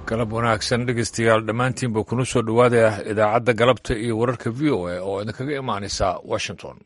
galab wanaagsan dhegeystayaal dhammaantiinba kuna soo dhowaadaya idaacadda galabta iyo wararka v o a oo idinkaga imaanaysa washington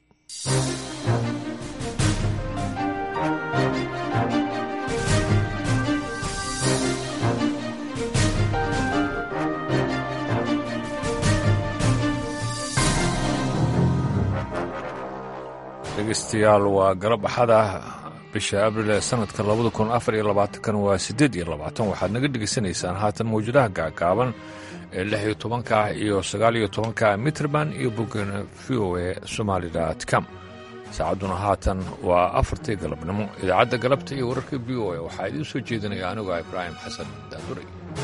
dhegeystayaal waa galab axada bisha abril ee sanadka labada kun afar iyo labaatankan waa siddeed iyo labaatan waxaad naga dhegaysanaysaan haatan mawjadaha gaagaaban ee lix iyo tobanka ah iyo sagaal iyo tobanka mitrband iyo boggeena v o e somaalidat com saacadduna haatan waa afartii galabnimo idaacadda galabta iyo wararka v o e waxaa idiin soo jeedinaya anigoo ibraahim xasan daanduray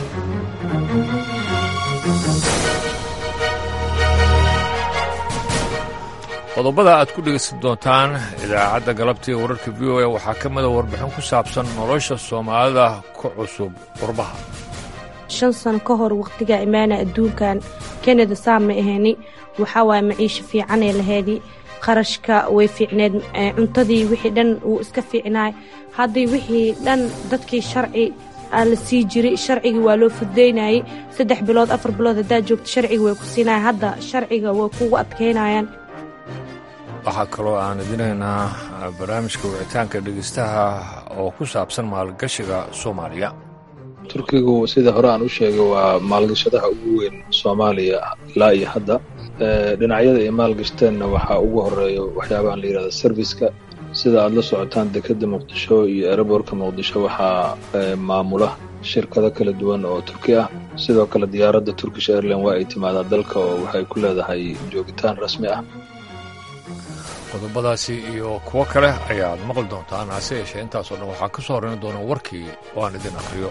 qodobada aad ku dhegaysan doontaan idaacadda galabta iyo wararka v o e waxaa ka mida warbixin ku saabsan nolosha soomaalida ku cusub qurbaha shan sano ka hor wakhtigaa imaana adduunkan kanada saa ma ahayni waxaa waaya maciisho fiicanee laheedii qarashka way fiicneed cuntadii wixii dhan wuu iska fiicnaay haddii wixii dhan dadkii sharci aa la sii jiray sharcigii waa loo fududaynayay saddex bilood afar bilood haddaad joogto sharciga way ku siinaya hadda sharciga way kugu adkaynayaan waxaa kaloo aan idinaynaa barnaamijka wicitaanka dhegeystaha oo ku saabsan maalgashiga soomaaliya turkigu sida hore aan u sheegay waa maalgashadaha ugu weyn soomaaliya ilaa iyo hadda dhinacyada ay maalgashteenna waxaa ugu horeeya waxyaabahan la yidhahda serviska sida aad la socotaan dekedda muqdisho iyo ereborka muqdisho waxaa maamula shirkado kala duwan oo turki ah sidoo kale diyaaradda turkish airline waa ay timaadaa dalka oo waxay ku leedahay joogitaan rasmi ah qodobadaasi iyo kuwo kale ayaad maqli doontaan hase yeeshee intaasoo dhan waxaa ka soo horrayn doona warkii oo aan idin akhriyo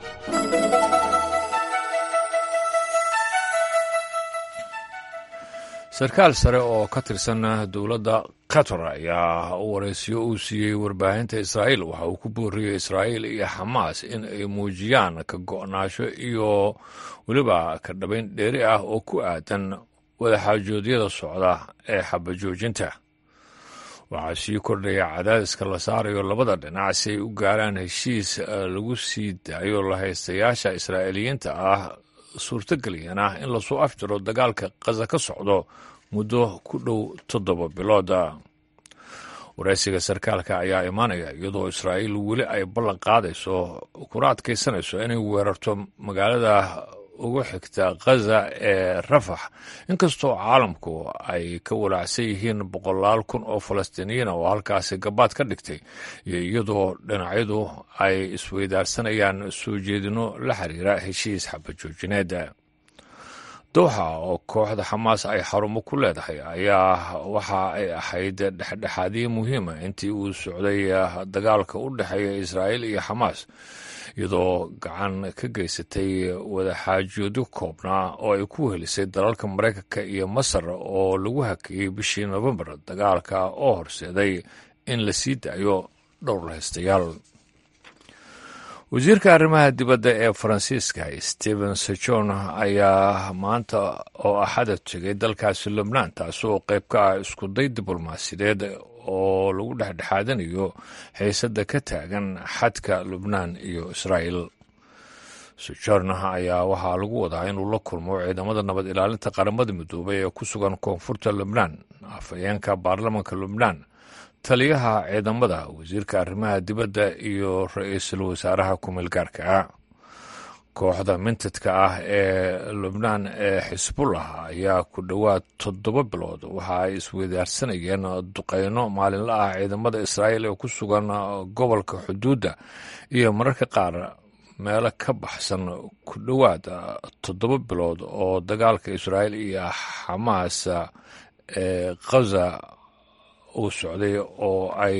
sarkaal sare oo ka tirsan dowladda qatar ayaa waraysiyo uu siiyey warbaahinta israa'iil waxa uu ku booriyey israa'iil iyo xamaas in ay muujiyaan ka go'naasho iyo weliba ka dhabayn dheeri ah oo ku aadan wadaxaajoodyada socda ee xabajoojinta waxaa sii kordhaya cadaadiska la saarayo labada dhinac si ay u gaaraan heshiis lagu sii daayo lahaystayaasha israa'iiliyiinta ah suurtageliyana in lasoo afjiro dagaalka qaza ka socdo muddo ku dhow toddoba bilooda waraysiga sarkaalka ayaa imaanaya iyadoo israa'iil weli ay ballan qaadayso kuna adkaysanayso inay weerarto magaalada ugu xigta khaza ee rafax inkastoo caalamku ay ka walaacsan yihiin boqolaal kun oo falastiiniyiina oo halkaasi gabaad ka dhigtay iyo iyadoo dhinacyadu ay isweydaarsanayaan soo jeedino la xiriira heshiis xabajoojineed dowxa oo kooxda xamaas ay xarumo ku leedahay ayaa waxa ay ahayd dhexdhexaadiye muhiima intii uu socday dagaalka u dhexeeya israa'iil iyo xamaas iyadoo gacan ka geysatay wadaxaajoodyo koobnaa oo ay ku helisay dalalka maraykanka iyo masar oo lagu hakiyey bishii nofembar dagaalka oo horseeday in la sii daayo dhowr lahaystayaal wasiirka arrimaha dibadda ee faransiiska stephen sejon ayaa maanta oo axada tegay dalkaasi lubnaan taasi oo qayb ka ah iskuday diblomaasiyadeed oo lagu dhexdhexaadinayo xiisadda ka taagan xadka lubnaan iyo israa'il sojourna ayaa waxaa lagu wadaa inuu la kulmo ciidamada nabad ilaalinta qaramada midoobay ee ku sugan koonfurta lubnaan afhayeenka baarlamanka lubnaan taliyaha ciidamada wasiirka arrimaha dibadda iyo ra-iisul wasaaraha ku-meelgaarka kooxda mintadka ah ee lubnaan ee xisbullah ayaa ku dhowaad toddoba bilood waxa ay isweydaarsanayeen duqeyno maalinla ah ciidamada israa'iil ee ku sugan gobolka xuduudda iyo mararka qaar meelo ka baxsan ku dhowaad toddoba bilood oo dagaalka israa'iil iyo xamaas ee khaza uu socday oo ay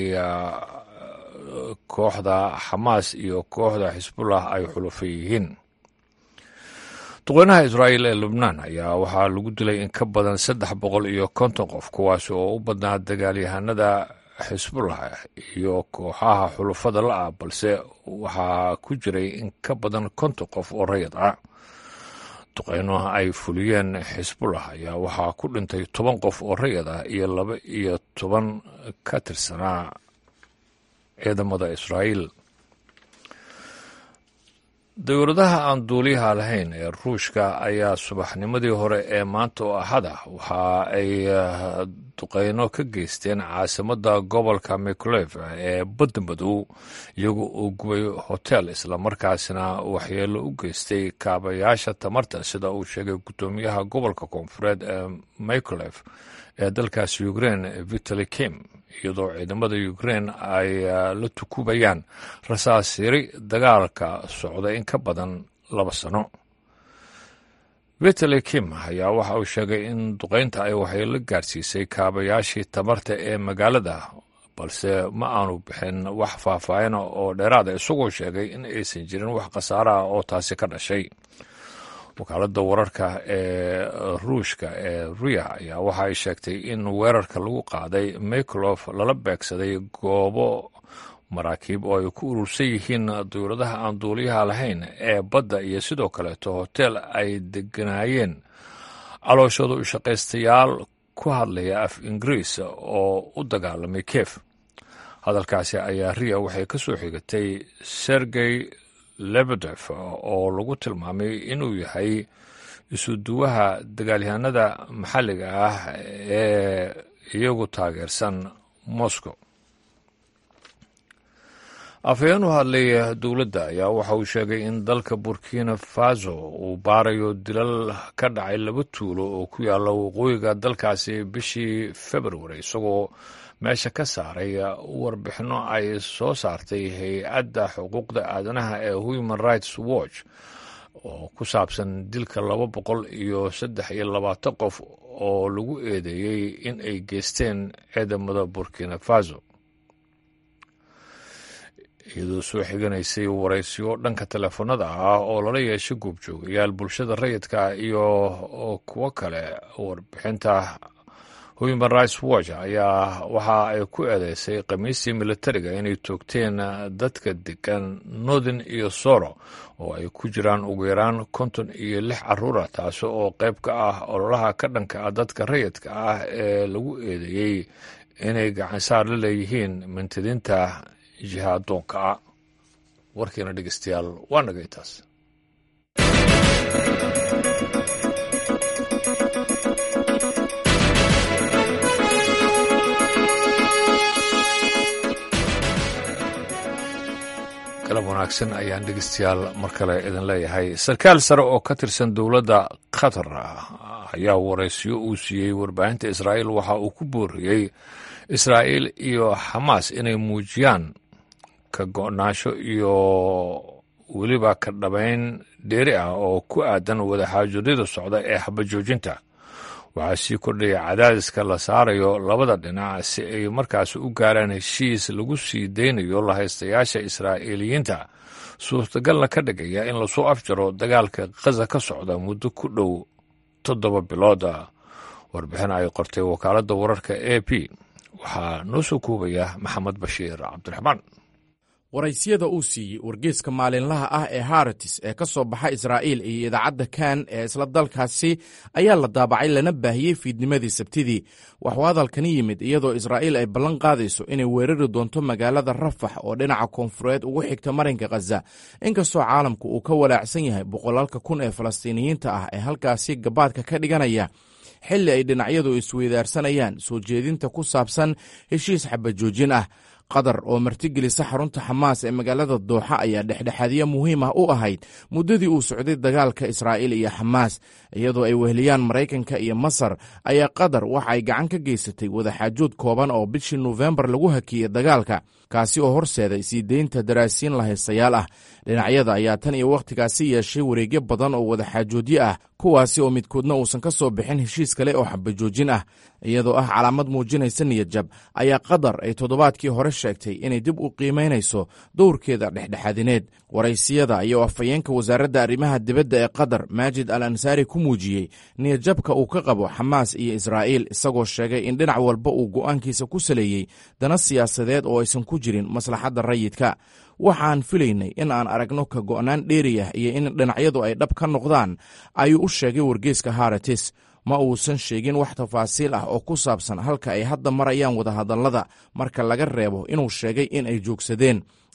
kooxda xamaas iyo kooxda xisbullah ay xulufo yihiin duqeynaha israa'iil ee lubnaan ayaa waxaa lagu dilay in ka badan saddex boqol iyo konton qof kuwaasi oo u badnaa dagaalyahanada xisbullah iyo kooxaha xulufada la-ah balse waxaa ku jiray in ka badan konton qof oo rayad ah duqeyno ay fuliyeen xisbullah ayaa waxaa ku dhintay toban qof oo rayad ah iyo laba iyo toban ka tirsanaa ciidamada israa'iil dowladaha aan duuliyaha lahayn ee ruushka ayaa subaxnimadii hore ee maanta oo axada waxa ay duqeyno ka geysteen caasimadda gobolka mikolef ee badda madow iyaga oo gubay hotel islamarkaasina waxyeelo u geystay kaabayaasha tamarta sida uu sheegay guddoomiyaha gobolka koonfureed ee mikolef ee dalkaasi ukrein vitali kim iyadoo ciidamada ukrein ay la tukubayaan rasaasiri dagaalka socda in ka badan laba sano vitali kim ayaa waxa uu sheegay in duqeynta ay waxyeelo gaarsiisay kaabayaashii tamarta ee magaalada balse ma aanu bixin wax faahfaahina oo dheeraada isagoo sheegay in aysan jirin wax khasaara ah oo taasi ka dhashay wakaaladda wararka ee ruushka ee ruya ayaa waxa ay sheegtay in weerarka lagu qaaday miklof lala beegsaday goobo maraakiib oo ay ku urursan yihiin dowladaha aan duuliyaha lahayn ee badda iyo sidoo kaleeto hotel ay deganaayeen calooshooda u shaqaystayaal ku hadlaya af ingiriis oo u dagaalamay kef hadalkaasi ayaa riya waxay ka soo xigatay sergey lebedef oo lagu tilmaamay inuu yahay isuduwaha dagaalyahanada maxalliga ah ee iyagu taageersan moscow afhayeen u hadlay dowladda ayaa waxa uu sheegay in dalka burkina faso uu baarayo dilal ka dhacay laba tuulo oo ku yaalla waqooyiga dalkaasi bishii februari isagoo meesha ka saaray warbixinno ay soo saartay hay-adda xuquuqda aadanaha ee human rights watch oo ku saabsan dilka laba boqol iyo saddex iyo labaatan qof oo lagu eedeeyey in ay geysteen ciidamada burkina faso iyadoo soo xiganaysay waraysiyo dhanka teleefanada ah oo lala yeeshay goobjoogayaal bulshada rayidka iyo kuwo kale warbixinta human rights watch ayaa waxa ay ku eedeysay khamiistii militariga inay toogteen dadka degan northern iyo soro oo ay ku jiraan ugu yaraan konton iyo lix caruura taasi oo qayb ka ah ololaha ka dhanka ah dadka rayidka ah ee lagu eedeeyey inay gacansaar la leeyihiin mintidinta jihaadoonka ah warkiina dhegeystayaal waa nagay taas galab wanaagsan ayaan dhegeystayaal mar kale idin leeyahay sarkaal sare oo ka tirsan dowladda qatar ayaa waraysiyo uu siiyey warbaahinta israa'iil waxa uu ku booriyey israa'iil iyo xamaas inay muujiyaan ka go'naansho iyo weliba ka dhabayn dheeri ah oo ku aadan wadaxaajoodada socda ee xabajoojinta waxaa sii kordhaya cadaadiska la saarayo labada dhinac si ay markaas u gaaraan heshiis lagu sii daynayo lahaystayaasha israa'iiliyiinta suurtagalna ka dhigaya in lasoo afjaro dagaalka khaza ka socda muddo ku dhow toddoba bilooda warbixin ay qortay wakaaladda wararka a p waxaa noo soo koobaya maxamed bashiir cabdiraxmaan waraysyada uu siiyey wargeeska maalinlaha ah ee haratis ee ka soo baxa israa'iil iyo idaacadda kan ee isla dalkaasi ayaa la daabacay lana baahiyey fiidnimadii sabtidii waxuu hadalkani yimid iyadoo israa'iil ay ballan qaadayso inay weerari doonto magaalada rafax oo dhinaca koonfureed ugu xigta marinka khaza inkastoo caalamku uu ka walaacsan yahay boqolaalka kun ee falastiiniyiinta ah ee halkaasi gabaadka ka dhiganaya xilli ay dhinacyadu isweydaarsanayaan soo jeedinta ku saabsan heshiis xabajoojin ah qatar oo martigelisa xarunta xamaas ee magaalada dooxa ayaa dhexdhexaadyo muhiim ah u ahayd muddadii uu socday dagaalka israa'iil iyo xamaas iyadoo ay weheliyaan maraykanka iyo masar ayaa qatar waxa ay gacan ka geysatay wadaxaajood kooban oo bishii nofembar lagu hakiyey dagaalka kaasi oo horseeday sii deynta daraasiin lahaystayaal ah dhinacyada ayaa tan iyo wakhtigaasi yeeshay wareegyo badan oo wadaxaajoodyo ah kuwaasi oo midkoodna uusan ka soo bixin heshiis kale oo xabajoojin ah iyadoo ah calaamad muujinaysa niyadjab ayaa qatar ay toddobaadkii hore sheegtay inay dib u qiimaynayso dowrkeeda dhexdhexaadineed waraysiyada iyo afhayeenka wasaaradda arrimaha dibadda ee qatar maajid al ansaari ku muujiyey niyadjabka uu ka qabo xamaas iyo israa'iil isagoo sheegay in dhinac walba uu go'aankiisa ku saleeyey dana siyaasadeed oo aysan ku jirin maslaxadda rayidka waxaan filaynay in aan aragno ka go'naan dheeriyah iyo in dhinacyadu ay dhab ka noqdaan ayuu u sheegay wargeeska haratis ma uusan sheegin wax tafaasiil ah oo ku saabsan halka ay hadda marayaan wadahadallada marka laga reebo inuu sheegay in ay joogsadeen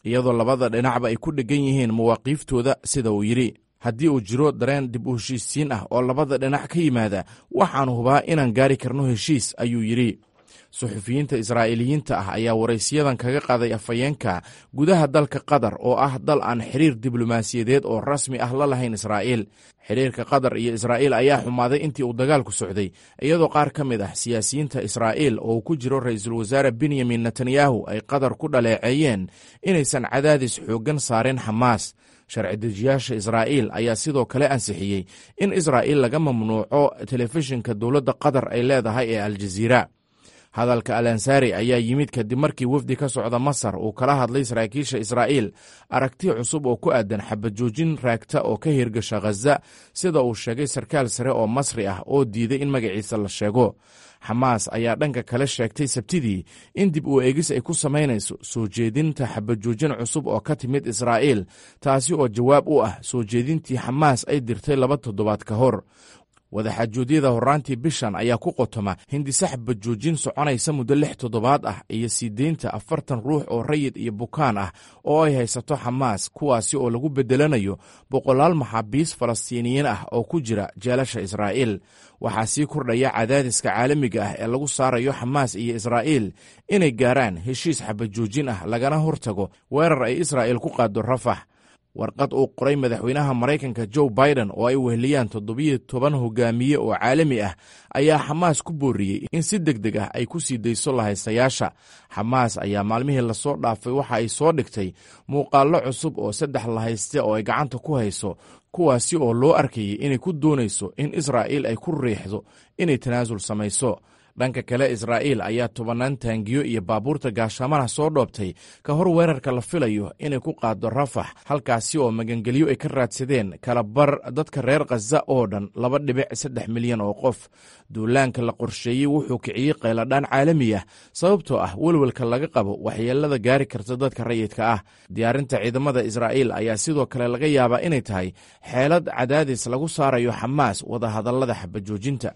iyadoo labada dhinacba ay ku dheggan yihiin mawaaqiiftooda sida uu yidhi haddii uu jiro dareen dib u heshiisiin ah oo labada dhinac ka yimaada waxaan hubaa inaan gaari karno heshiis ayuu yidhi suxufiyiinta israa'iiliyiinta ah ayaa waraysiyadan kaga qaaday afhayeenka gudaha dalka qatar oo ah dal aan xiriir diblomaasiyadeed oo rasmi ah la lahayn israa'iil xiriirka qatar iyo israa'iil ayaa xumaaday intii uu dagaalku socday iyadoo qaar ka mid ah siyaasiyiinta israa'iil oo ku jiro ra'iisul wasaare benyamin netanyahu ay qatar ku dhaleeceeyeen inaysan cadaadis xooggan saareen xamaas sharci dejiyaasha israa'iil ayaa sidoo kale ansixiyey in israa'iil laga mamnuuco telefishinka dowladda qatar ay leedahay ee aljaziira hadalka al ansari ayaa yimid kadib markii wafdi ka socda masar uu kala hadlay saraakiisha israa'iil aragti cusub oo ku aadan xabajoojin raagta oo ka hirgasha khaza sida uu sheegay sarkaal sare oo masri ah oo diiday in magaciisa la sheego xamaas ayaa dhanka kale sheegtay sabtidii in dib u eegis ay ku samaynayso soo jeedinta xabajoojin cusub oo ka timid israa'iil taasi oo jawaab u ah soo jeedintii xamaas ay dirtay laba toddobaad ka hor wadaxaajoodiyada horraantii bishan ayaa ku qotoma hindise xabajoojin soconaysa muddo lix toddobaad ah iyo sii deynta afartan ruux oo rayid iyo bukaan ah oo ay haysato xamaas kuwaasi oo lagu beddelanayo boqolaal maxaabiis falastiiniyiin ah oo ku jira jeelasha israa'iil waxaa sii kordhaya cadaadiska caalamiga ah ee lagu saarayo xamaas iyo israa'iil inay gaaraan heshiis xabajoojin ah lagana hortago weerar ay israa'iil ku qaaddo rafax warqad uu qoray madaxweynaha maraykanka joe biden oo ay weheliyaan toddobiyo toban hogaamiye oo caalami ah ayaa xamaas ku booriyey in si deg deg ah ay ku sii dayso lahaystayaasha xamaas ayaa maalmihii lasoo dhaafay waxa ay soo dhigtay muuqaallo cusub oo saddex lahayste oo ay gacanta ku hayso kuwaasi oo loo arkayay inay ku doonayso in israa'iil ay ku riixdo inay tanaasul samayso dhanka kale israa'iil ayaa tobannaan taangiyo iyo baabuurta gaashaamana soo dhoobtay ka hor weerarka la filayo inay ku qaaddo rafax halkaasi oo magangelyo ay ka raadsadeen kala bar dadka reer khaza oo dhan laba dhibic saddex milyan oo qof duulaanka la qorsheeyey wuxuu kiciyey qayladhaan caalami ah sababtoo ah welwelka laga qabo waxyeelada gaari karta dadka rayidka ah diyaarinta ciidamada israa'iil ayaa sidoo kale laga yaabaa inay tahay xeelad cadaadis lagu saarayo xamaas wadahadallada xabajoojinta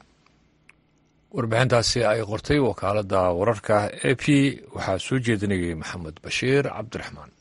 warbixintaasi ay qortay wakaaladda wararka e p waxaa soo jeedinayay maxamed bashiir cabdiraxmaan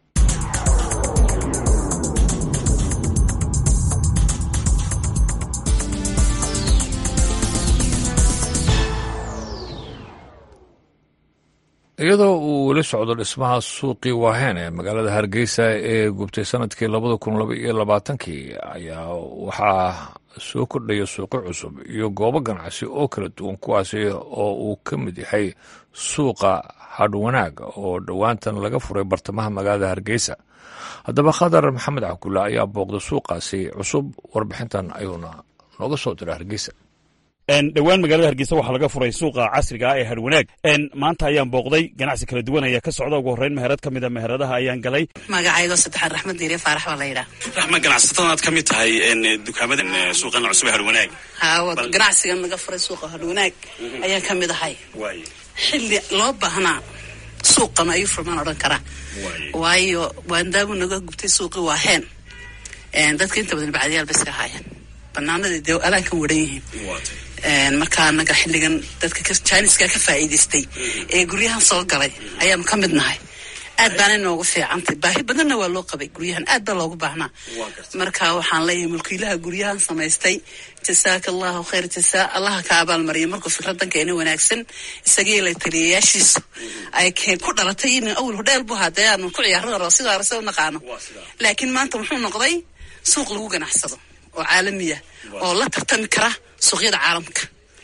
iyadoo uu weli socdo dhismaha suuqii waaheen ee magaalada hargeysa ee gubtay sanadkii labada kun laba iyo labaatankii ayaa waxaa soo kordhaya suuqyo cusub iyo goobo ganacsi oo kala duwan kuwaasi oo uu ka mid yahay suuqa hadhwanaag oo dhowaantan laga furay bartamaha magaalada hargeysa haddaba khadar maxamed cabdulla ayaa booqda suuqaasi cusub warbixintan ayuuna nooga soo diray hargeysa dhowaan magaalada hargeysa waxaa laga furay suuqa casriga ah ee harwanaag maanta ayaan booqday ganacsi kala duwan ayaa ka socda ugu horreyn meherad ka mid a meheradaha ayaan galay magacaygo saddexaad raxmad diiriye faarax baa la yidhaha raxma ganacsatadaan aad ka mid tahay dukaamada suuqan cusub ee harwanaag haa ganacsigan laga furay suuqa harwanaag ayaan ka mid ahay xilli loo baahnaa suuqan ayuu furmaan odhan karaa waayo waandaamu naga gubtay suuqii waa heen dadka inta badan bacdiyaal bay iska ahaayeen banaanadii dee alaan ka waran yihiin marka anaga xilligan dadka jiniska ka faa'iidaystay ee guryahan soo galay ayaanu ka mid nahay aad baana noogu fiicantay baahi badanna waa loo qabay guryahan aad baa loogu baahnaa marka waxaan leeyahay mulkiilaha guryahan samaystay jasaaka allahu khayr jasaa allaha ka abaalmariya markuu fikradan keena wanaagsan isagii la taliyayaashiisu ay ku dhalatay in awal hodheel bu hadee aanu ku ciyaarada sidaa rase u naqaano laakiin maanta wuxuu noqday suuq lagu ganacsado oo caalamiya oo la tartami kara suuqyada caalamka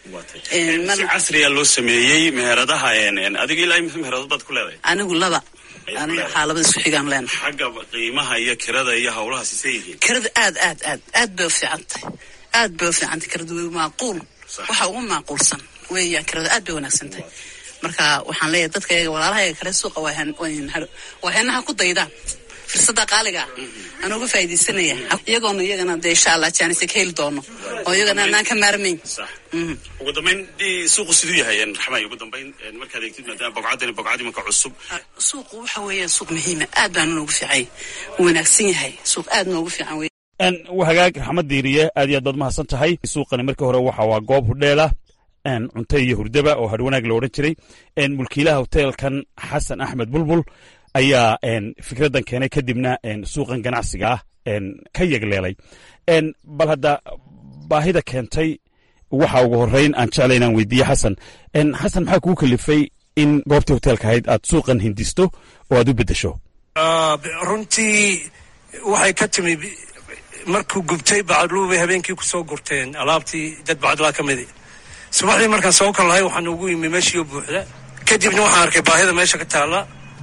si casriya loo sameeyey meheradaha adiga ilaa imisa meheradod baad ku leedahay anigu laba aniga waxaa labada isku xigaan leenahay xagga qiimaha iyo kirada iyo hawlaha sisay yihiin kirada aad aad aad aad bay u fiican tahay aad bay u fiican tahay kirada way maaquul waxa ugu maaquulsan weeyaan kirada aad bay wanaagsan tahay marka waxaan leeyahay dadka iyaga walaalaha kale suuqa waa heenaha ku daydaan fursada qaaliga ah aan uga faaidaysanaya iyagoona iyagana dee insha allah jaanis ka heli doono oo iyagana anaan ka maarmayn ugu dambayn suuqu siduu yahay raxmay ugu dambayn markaad eegtid maadaama bogcadani bogcad imanka cusub suuqu waxa weeyaan suuq muhiima aad baanu noogu fiicay wanaagsan yahay suuq aad noogu fiican wey hagaag raxmad diiriye aad iyo aad baad mahadsan tahay suuqani markii hore waxa waa goob hudheela cunto iyo hurdaba oo hadhwanaag la odhan jiray mulkiilaha hoteelkan xasan axmed bulbul ayaa fikraddan keenay kadibna suuqan ganacsiga ah ka yegleelay bal hadda baahida keentay waxa ugu horreyn aan jeclay inaan weydiiye xasan xasan maxaa kugu kalifay in goobtii hoteelka ahayd aad suuqan hindisto oo aad u beddesho runtii waxay ka timi markuu gubtay bacadluu bay habeenkii ku soo gurteen alaabtii dad bacadlaa ka midi subaxdii markaan soo kal lahay waxaan ugu yimi meeshiioo buuxda kadibna waxaan arkay baahida meesha ka taalla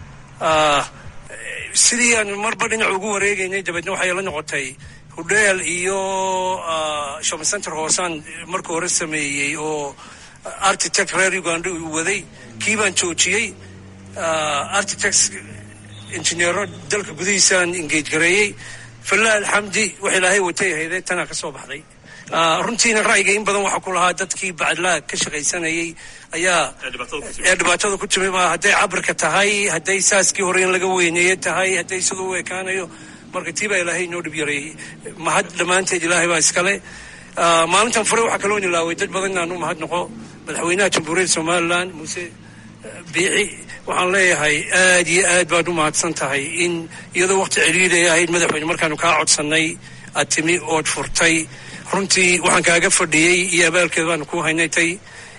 sidii aan marba dhinac ugu wareegaynay dabeedna waxay la noqotay hudheel iyo shopping center hoosaan marka hore sameeyey oo architect reer uganda uu waday kii baan joojiyey architects injineero dalka gudihiisaan engage gareeyey fallah alxamdi wax ilaahay watay ahaydee tanaa ka soo baxday runtiina ra'yiga in badan waxaa ku lahaa dadkii bacadlaa ka shaqaysanayay ayaa ee dhibaatada ku timi baa hadday cabirka tahay hadday saaskii hore in laga weyneeye tahay hadday siduu u ekaanayo marka tii baa ilaahay inoo dhib yareeyey mahad dhammaanteed ilaahay baa iskale maalintan fure waxaa kaloo nilaaway dad badan inaan u mahad noqo madaxweynaha jamhuuriyadda somalilan muuse biixi waxaan leeyahay aad iyo aad baad u mahadsan tahay in iyadoo waqti celiiday ahayd madaxweyne markaanu kaa codsannay aad timi ood furtay runtii waxaan kaaga fadhiyey iyo abaalkeed baanu ku haynaytay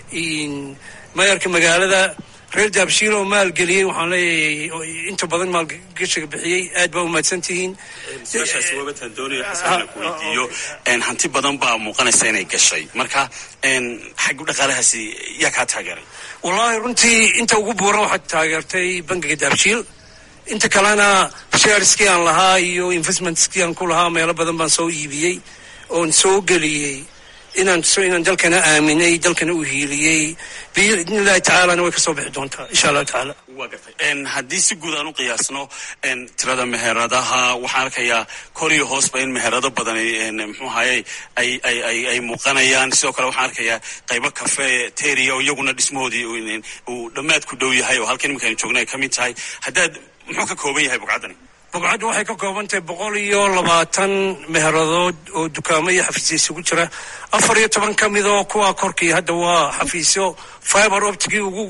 mayorka magaalada reer daabshiil oo maalgeliyey waxaan leeyahay inta badan maalgashiga bixiyey aad baa u mahadsan tihiin su-aashaasi waabataan doonaya xasan ku weydiiyo hanti badan baa muuqanaysa inay gashay marka xaggu dhaqaalahaasi yaa kaa taageeray wallaahi runtii inta ugu buuran waxaad taageertay bangiga daabshiil inta kalena shareskii aan lahaa iyo investmentskii aan ku lahaa meelo badan baan soo iibiyey oon soo geliyey inaan tuso inaan dalkana aaminay dalkana u hiiliyey biidni illahi tacaalana way ka soo bixi doontaa insha allahu tacaala waa gartay haddii si guud aan u qiyaasno tirada meheradaha waxaan arkayaa kor iyo hoosba in meherado badan muxuu ahaye ay ay ay ay muuqanayaan sidoo kale waxaan arkayaa qaybo cafe teria oo iyaguna dhismahoodii uu dhammaad ku dhow yahay oo halkan iminka aynu joogna ay ka mid tahay haddaad muxuu ka kooban yahay bugcaddani bugcaddu waxay ka kooban tahay boqol iyo labaatan meheradood oo dukaamo iyo xafiisyo isugu jira afar iyo toban ka midoo kuwa korkii hadda waa xafiisyo fiber optigii ugu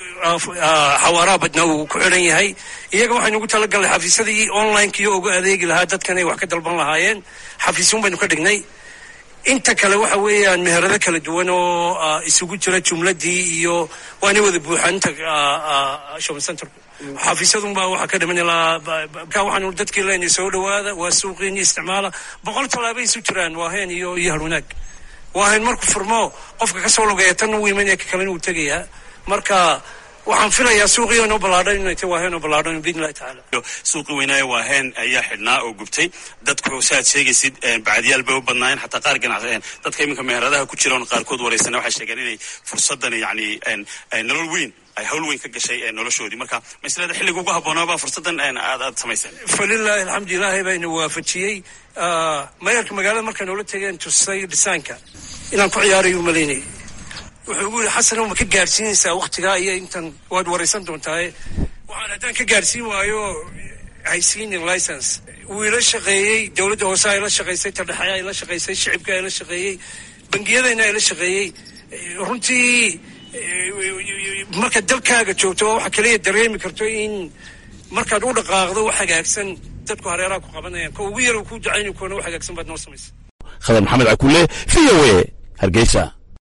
xawaaraha badnaa uu ku xidhan yahay iyaga waxaynu ugu talagalnay xafiisyadii onlinekaiyo uga adeegi lahaa dadkan ay wax ka dalban lahaayeen xafiisyun baynu ka dhignay inta kale waxa weeyaan meherado kala duwan oo isugu jira jumladii iyo waana wada buuxaan inta shopping centerku xafiisyadunbaa waxaa ka dhiman ilaa ka waxaanu dadkii leenahay soo dhawaada waa suuqiini isticmaala boqol tallaabay isu jiraan waa heen iyo iyo harwanaag waa heen markuu furmo qofka kasoo logeeya tan u imanaya ka kalena uu tegayaa marka waxaan filayaa suuqii inoo ballaadhan inay tahay waa heen oo ballaadhan biidni illahi tacaala suuqii weynaaye waa heen ayaa xidhnaa oo gubtay dadku si aad sheegaysid bacadyaal bay u badnaayeen xataa qaar ganacsi dadka iminka meheradaha ku jira oon qaarkood wareysana waxay sheegeen inay fursaddan yacni nolol weyn ay hawl weyn ka gashay noloshoodii marka maslada xilliga ugu haboonaabaa fursaddan aad aad samayseen falilaahi alxamdu ilaahay baa ina waafajiyey mayarka magaalada markay noola tegeen tusay dhisaanka inaan ku ciyaarayo umalaynayay wuxuu ugu yidhi xasanow ma ka gaadhsiinaysaa waktigaa iyo intan waad waraysan doontaaye waxaan haddaan ka gaadhsiin waayo haysiinin license wuu ila shaqeeyey dowladda hoose ay la shaqaysay tadhexe ay la shaqaysay shicibka ay la shaqeeyey bangiyadayna ay la shaqeeyey runtii markaad dalkaaga joogto oo waxa kaliya dareemi karto in markaad u dhaqaaqdo wax hagaagsan dadku hareeraha ku qabanayaan ko ugu yar ku ducayni kuwana wax hagaagsan baad noo samaysa khadar maxamed cakule v o a hargeysa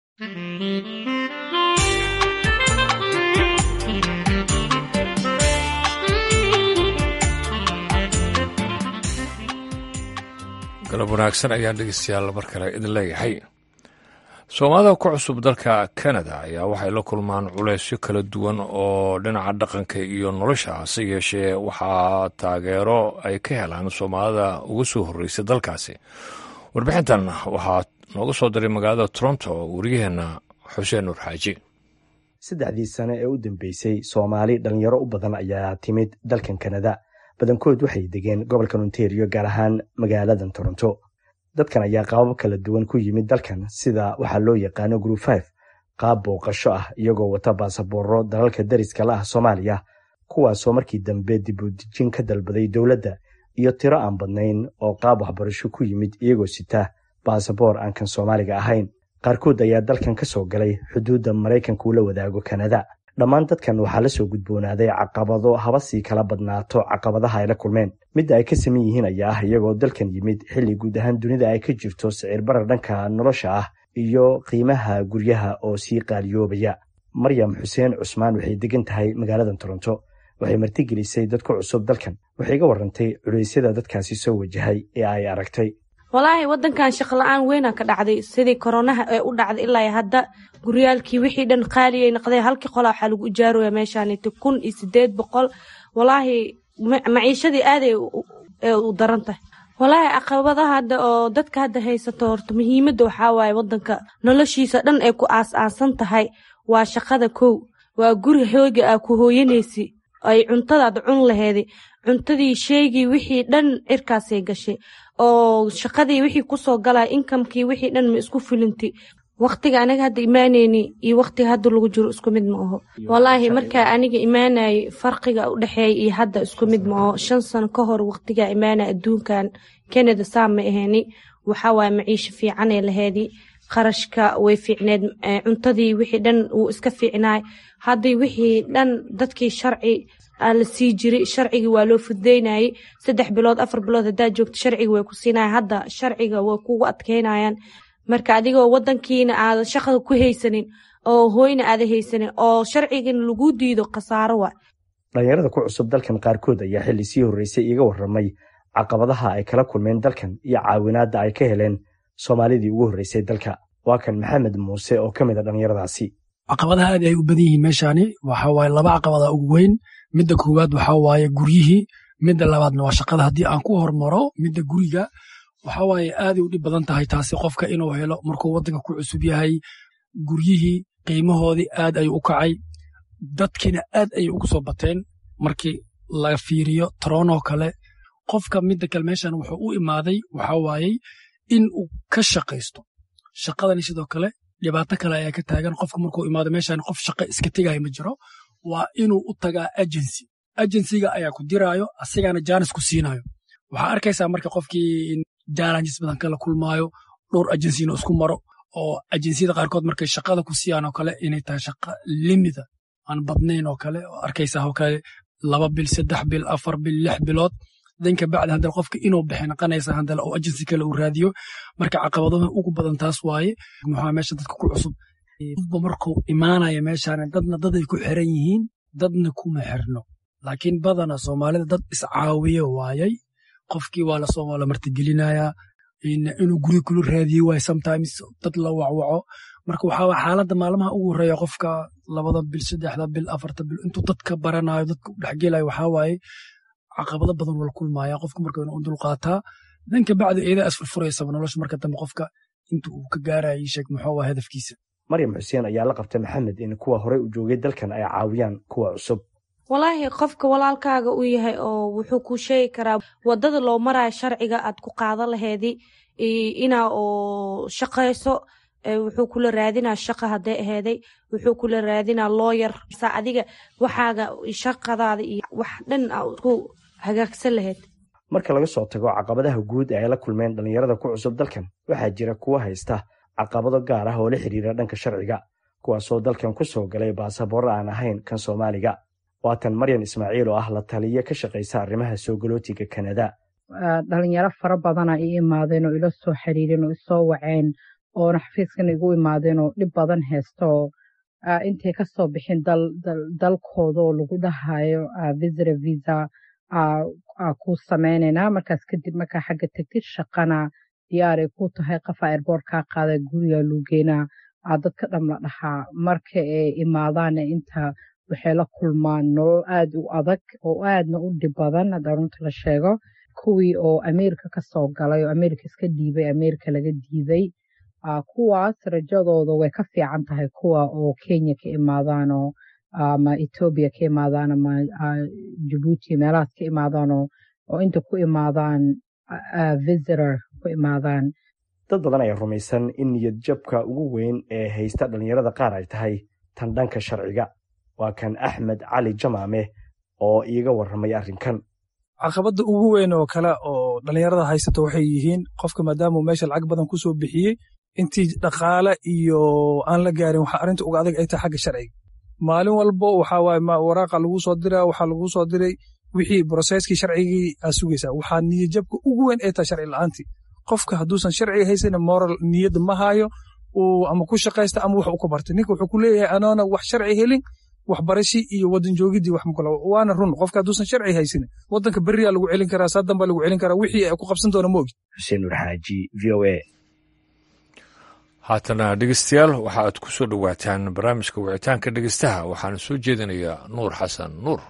galab wanaagsan ayaan dhegeystayaal mar kale idin leeyahay soomaalida ku cusub dalka kanada ayaa waxay la kulmaan culeysyo kala duwan oo dhinaca dhaqanka iyo nolosha hase yeeshee waxaa taageero ay ka helaan soomaalida uga soo horreysay dalkaasi warbixintan waxaa nooga soo diray magaalada toronto wariyaheenna xuseen nuur xaaji saddexdii sane ee u dambeysay soomaali dhalinyaro u badan ayaa timid dalkan kanada badankood waxay degeen gobolka ontario gaar ahaan magaaladan toronto dadkan ayaa qaabab kala duwan ku yimid dalkan sida waxaa loo yaqaano group five qaab booqasho ah iyagoo wata baasabooro dalalka dariska la ah soomaaliya kuwaasoo markii dambe dibudejin ka dalbaday dowladda iyo tiro aan badnayn oo qaab waxbarasho ku yimid iyagoo sita baasaboor aan kan soomaaliga ahayn qaarkood ayaa dalkan ka soo galay xuduudda maraykanka uu la wadaago kanada dhammaan dadkan waxaa la soo gudboonaaday caqabado haba sii kala badnaato caqabadaha ay la kulmeen midda ay ka saman yihiin ayaa ah iyagoo dalkan yimid xilli guud ahaan dunida ay ka jirto sicir barar dhanka nolosha ah iyo qiimaha guryaha oo sii qaaliyoobaya maryam xuseen cusmaan waxay degan tahay magaalada toronto waxay martigelisay dad ku cusub dalkan waxay iga warantay culeysyada dadkaasi soo wajahay ee ay aragtay walaahi wadankan shaqla-aan weynaa ka dhacday sidii koronaha ee u dhacday ilaa hadda guryaalkii wixii dhan qaaliyay noqdeen halkii qola waxaa lagu ijaarooya meeshaaniti kun iyo sideed boqol walaahi maciishadii aaday u daran tahay walaahi caqabadaha hadda oo dadka hadda haysato horta muhiimadda waxaa waaye wadanka noloshiisa dhan ay ku aas-aasan tahay waa shaqada kow waa guri hooga aa ku hooyanaysi ay cuntadaad cun laheedi cuntadii sheegii wixii dhan cirkaasay gashay oo shaqadii wixii kusoo galay inkamkii wixii dhan ma isku filinti waktiga aniga hadda imaaneyni iyo waktiga hadda lagu jiro isku mid ma aho walaahi markaa aniga imaanayay farqiga u dhexeeya iyo hadda isku mid ma aho shan sano ka hor waktigaa imaanaya adduunkan canada saa ma aheni waxaa waaye maciisho fiicanee laheedi qarashka way fiicneed cuntadii wixii dhan wuu iska fiicnaay haddii wixii dhan dadkii sharci la sii jiray sharcigii waa loo fududeynayay saddex bilood afar bilood haddaad joogto sharciga way ku siinaya hadda sharciga way kugu adkeynayaan marka adigoo wadankiina aada shaqada ku haysanin oo hooyna aada haysanin oo sharcigana lagu diido khasaaro wa dhalinyarada ku cusub dalkan qaarkood ayaa xilli sii horreysay iiga warramay caqabadaha ay kala kulmeen dalkan iyo caawinaadda ay ka heleen soomaalidii ugu horreysay dalka waa kan maxamed muuse oo ka mid a dhallinyaradaasi caqabadaha aad ay u badan yihiin meeshaani waxa waaye laba caqabada ugu weyn midda koowaad waxaa waaye guryihii midda labaadna waa shaqada haddii aan ku hormaro midda guriga waxa waaye aaday u dhib badan tahay taasi qofka inuu helo markuu waddanka ku cusub yahay guryihii qiimahoodii aad ayuu u kacay dadkiina aad ayay ugu soo bateen markii la fiiriyo taroonoo kale qofka midda kale meeshan wuxuu u imaaday waxa waayey in uu ka shaqaysto shaqadani sidoo kale dhibaato kale ayaa ka taagan qofka markuu imaado meeshan qof shaqo iska tegaya ma jiro waa inuu u tagaa agency agencyga ayaa ku diraayo asigana jaanis ku siinayo waxaa arkaysaa marka qofkii challenges badan kala kulmaayo dhowr agency inuu isku maro oo agenciyada qaarkood markay shaqada ku siiyaan oo kale inay tahay shaqa limida aan badnayn oo kale oo arkaysaa oo kale laba bil saddex bil afar bil lix bilood danka bacdi haddana qofka inuu bixi naqanaysa haddana oo agency kale uu raadiyo marka caqabadaha ugu badan taas waaye muxuu meesha dadka ku cusub qofba markuu imaanaya meeshaan dadna daday ku xiran yihiin dadna kuma xirno laakiin badana soomaalida dad iscaawiye waayay qofkii waa lasoo waa la martigelinayaa inuu guri kula raadiye waay sometimes dad la wacwaco marka waxaa waa xaaladda maalmaha ugu horreeya qofka labada bil saddexda bil afarta bil intuu dadka baranayo dadka u dhexgelayo waxaa waaye caqabado badan wala kulmaya qofka marka inuu dulqaataa danka bacdi eedaa isfurfuraysaba nolosha marka dambe qofka inta uu ka gaaraya sheeg muxuu waa hadafkiisa maryam xuseen ayaa la qabtay maxamed in kuwa horey u joogay dalkan ay caawiyaan kuwa cusub walaahi qofka walaalkaaga u yahay oo wuxuu ku sheegi karaa wadada loo marayo sharciga aad ku qaada laheedi inaa oo shaqayso wuxuu kula raadinaa shaqa hadday aheeday wuxuu kula raadinaa looyar saa adiga waxaaga shaqadaada iyo wax dhan ku hagaagsan laheyd marka laga soo tago caqabadaha guud ee ay la kulmeen dhallinyarada ku cusub dalkan waxaa jira kuwa haysta caqabado gaar ah oo la xiriira dhanka sharciga kuwaasoo dalkan ku soo galay baasaboorra aan ahayn kan soomaaliga waatan maryan ismaaciil oo ah la taliya ka shaqaysa arrimaha soo galootiga kanada dhalinyaro fara badana i imaadeen oo ila soo xiriireen oo isoo waceen oona xafiiskan igu imaadeen oo dhib badan haystooo intay ka soo bixin dalkooda oo lagu dhahayo visra visa ku sameynaynaa markaas kadib markaa xagga tegtid shaqana diyaaray ku tahay qafa airboort kaa qaada guriga luugeenaa dadka dham la dhahaa marka ay imaadaana inta waxay la kulmaan nolol aad u adag oo aadna u dhib badan hadda runta la sheego kuwii oo ameerika ka soo galay oo ameerika iska dhiibay ameerika laga diiday kuwaas rajadooda way ka fiican tahay kuwa oo kenya ka imaadaanoo ama etoobiya ka imaadaan ama jabuuti meelahaas ka imaadaanoo oo inta ku imaadaan visitor ku imaadaan dad badan ayaa rumaysan in niyad jabka ugu weyn ee haysta dhallinyarada qaar ay tahay tan dhanka sharciga waa kan axmed cali jamaame oo iiga warramay arrinkan caqabadda ugu weyn oo kale oo dhallinyarada haysato waxay yihiin qofka maadaamuu meesha lacag badan ku soo bixiyey intii dhaqaale iyo aan la gaarin waxaa arrinta uga adag ay tahay xagga sharciga maalin walbo waxa waaye waraaqa lagu soo diraa waxaa lagu soo diray wixii broseskii sharcigii aa sugaysaa waxaa niyadjabka ugu weyn ee tahay sharci la'aantii qofka hadduusan sharciga haysan moral niyadda ma hayo ama ku shaqaysta ama wax u ka bartay ninka wuxuu ku leeyahay anoona wax sharci helin waxbarashi iyo wadan joogidii wax makala waana run qofka hadduusan sharci haysan wadanka beriyaa lagu celin karaa saadan baa lagu celin karaa wixii ay ku qabsan doona ma ogi xuseen nur xaaji v o a haatana dhegeystayaal waxa aad ku soo dhowaataan barnaamijka wicitaanka dhegeystaha waxaana soo jeedinayaa nuur xasan nuur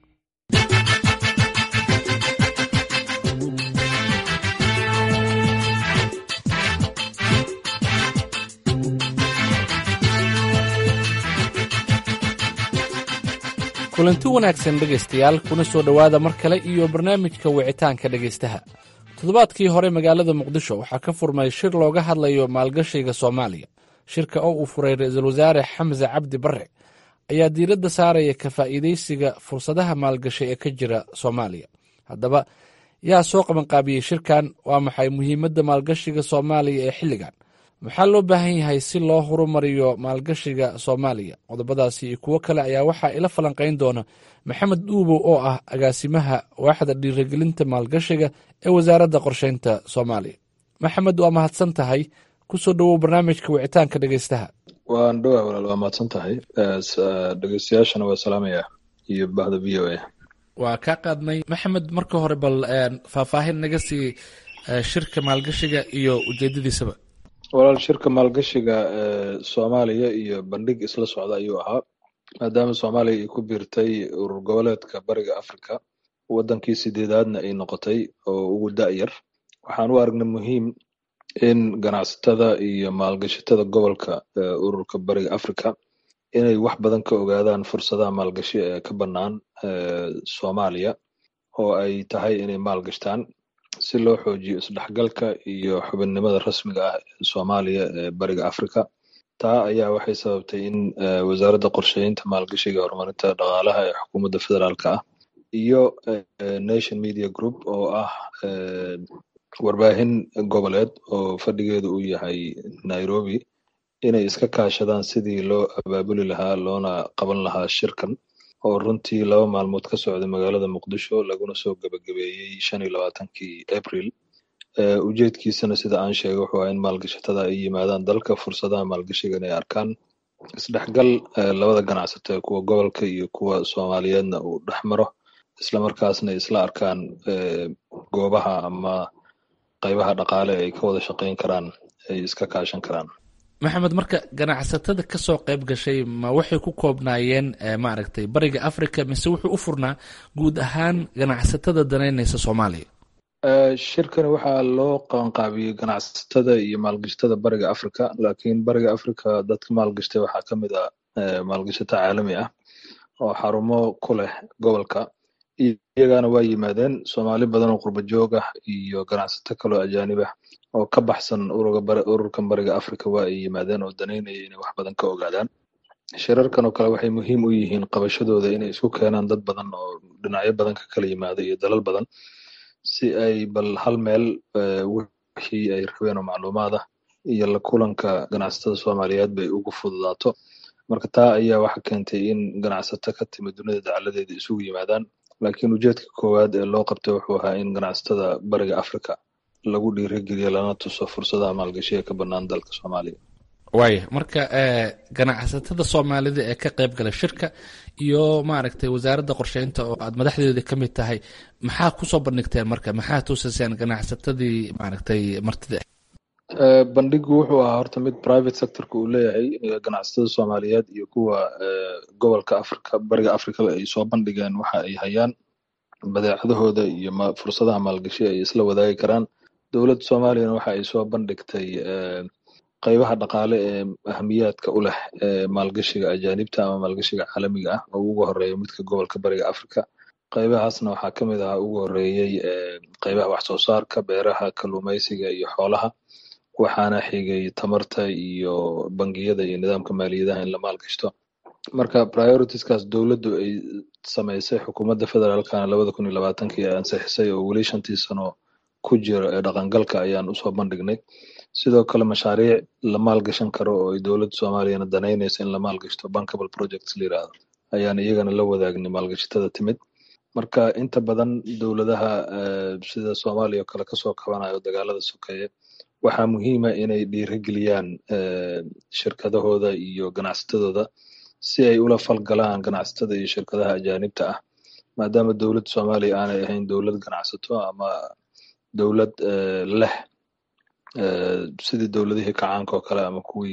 kulanti wanaagsan dhegaystayaal kuna soo dhowaada mar kale iyo barnaamijka wicitaanka dhegaystaha toddobaadkii hore magaalada muqdisho waxaa ka furmay shir looga hadlayo maalgashiga soomaaliya shirka oo uu furay ra-iisul wasaare xamse cabdi barre ayaa diiradda saaraya ka faa'iidaysiga fursadaha maalgashi ee ka jira soomaaliya haddaba yaa soo qabanqaabiyey shirkan waa maxay muhiimadda maalgashiga soomaaliya ee xilligan maxaa loo baahan yahay si loo horumariyo maalgashiga soomaaliya qodobadaasi iyo kuwo kale ayaa waxaa ila falanqayn doona maxamed dhuubow oo ah agaasimaha waaxda dhiirigelinta maalgashiga ee wasaaradda qorsheynta soomaaliya maxamed waa mahadsan tahay kusoo dhowow barnaamijka wicitaanka dhegeystaha waan dhowaa walaal waa mahadsan tahay dhegeystayaashana waa salaamaya iyo bahda v o a waa kaa qaadnay maxamed marka hore bal faahfaahin naga sii shirka maalgashiga iyo ujeedadiisaba walaal shirka maalgashiga soomaaliya iyo bandhig isla socda ayuu ahaa maadaama soomaaliya ay ku biirtay urur goboleedka bariga africa wadankii sideedaadna ay noqotay oo ugu da'yar waxaan u aragnay muhiim in ganacsatada iyo maalgashatada gobolka ururka bariga africa inay wax badan ka ogaadaan fursadaha maalgashi ee ka bannaan soomaaliya oo ay tahay inay maalgashtaan si loo xoojiyo isdhexgalka iyo xubinnimada rasmiga ah ee soomaaliya ee bariga africa taa ayaa waxay sababtay in wasaaradda qorsheynta maalgashiga horumarinta dhaqaalaha ee xukuumadda federaalka ah iyo nation media group oo ah warbaahin goboleed oo fadhigeedu uu yahay nairobi inay iska kaashadaan sidii loo abaabuli lahaa loona qaban lahaa shirkan oo runtii laba maalmood ka socday magaalada muqdisho laguna soo gebagabeeyey shan iyo labaatankii april ujeedkiisana sida aan sheegay wuxuu ahaa in maalgashatada ay yimaadaan dalka fursadaha maalgashigan ay arkaan isdhexgal labada ganacsato ee kuwa gobolka iyo kuwa soomaaliyeedna uu dhex maro islamarkaasna isla arkaan goobaha ama qaybaha dhaqaale ay ka wada shaqayn karaan ay iska kaashan karaan maxamed marka ganacsatada ka soo qayb gashay ma waxay ku koobnaayeen maaragtay bariga africa mise wuxuu u furnaa guud ahaan ganacsatada danaynaysa soomaaliya shirkani waxaa loo qabanqaabiyey ganacsatada iyo maalgashatada bariga africa laakiin bariga africa dadka maalgashtay waxaa ka mid ah maalgashato caalami ah oo xarumo ku leh gobolka iyagana waa yimaadeen soomaali badan oo qurba joog ah iyo ganacsato kaloo ajaanib ah oo ka baxsan ururkan bariga africa waa ay yimaadeen oo danaynaya inay wax badan ka ogaadaan shirarkan oo kale waxay muhiim u yihiin qabashadooda inay isku keenaan dad badan oo dhinacyo badan ka kala yimaada iyo dalal badan si ay bal hal meel wixii ay rabeen oo macluumaad ah iyo la kulanka ganacsatada soomaaliyeed bay ugu fududaato marka taa ayaa waxa keentay in ganacsato ka timid dunida dacaladeeda isugu yimaadaan laakiin ujeedka koowaad ee loo qabtay wuxuu ahaa in ganacsatada bariga africa lagu dhiirigeliyo lana tuso fursadaha maalgashiga ka bannaan dalka soomaaliya waaya marka ganacsatada soomaalida ee ka qayb gala shirka iyo maaragtay wasaaradda qorsheynta oo aad madaxdeeda ka mid tahay maxaa kusoo bandhigteen marka maxaa tusaseen ganacsatadii maaragtay martida bandhigu wuxuu ahaa horta mid private sectorka uu leeyahay ganacsatada soomaaliyeed iyo kuwa gobolka africa bariga africa ay soo bandhigeen waxa ay hayaan badeecadahooda iyo fursadaha maalgashi ay isla wadaagi karaan dowladda soomaaliyana waxa ay soo bandhigtay qaybaha dhaqaale ee ahamiyaadka u leh maalgashiga ajaanibta ama maalgashiga caalamiga ah oo ugu horeeya midka gobolka bariga africa qaybahaasna waxaa ka mid ahaa ugu horeeyey qaybaha wax soo saarka beeraha kalluumaysiga iyo xoolaha waxaana xigay tamarta iyo bangiyada iyo nidaamka maaliyadaha in la maalgashto marka prioritiskaas dowladdu ay samaysay xukuumadda federaalkana labada kun iyo labaatankii ay ansixisay oo weli shantii sano ku jira ee dhaqangalka ayaan usoo bandhignay sidoo kale mashaariic la maalgashan karo oo ay dowladda soomaaliyana danaynayso in la maalgashto bankable projects la yiraahdo ayaan iyagana la wadaagnay maalgashatada timid marka inta badan dowladaha sida soomaaliya oo kale kasoo kabanayo dagaalada sokeeye waxaa muhiima inay dhiirigeliyaan shirkadahooda iyo ganacsatadooda si ay ula falgalaan ganacsatada iyo shirkadaha ajaanibta ah maadaama dowladda soomaaliya aanay ahayn dowlad ganacsato ama dowlad leh sidii dowladihii kacaanka oo kale ama kuwii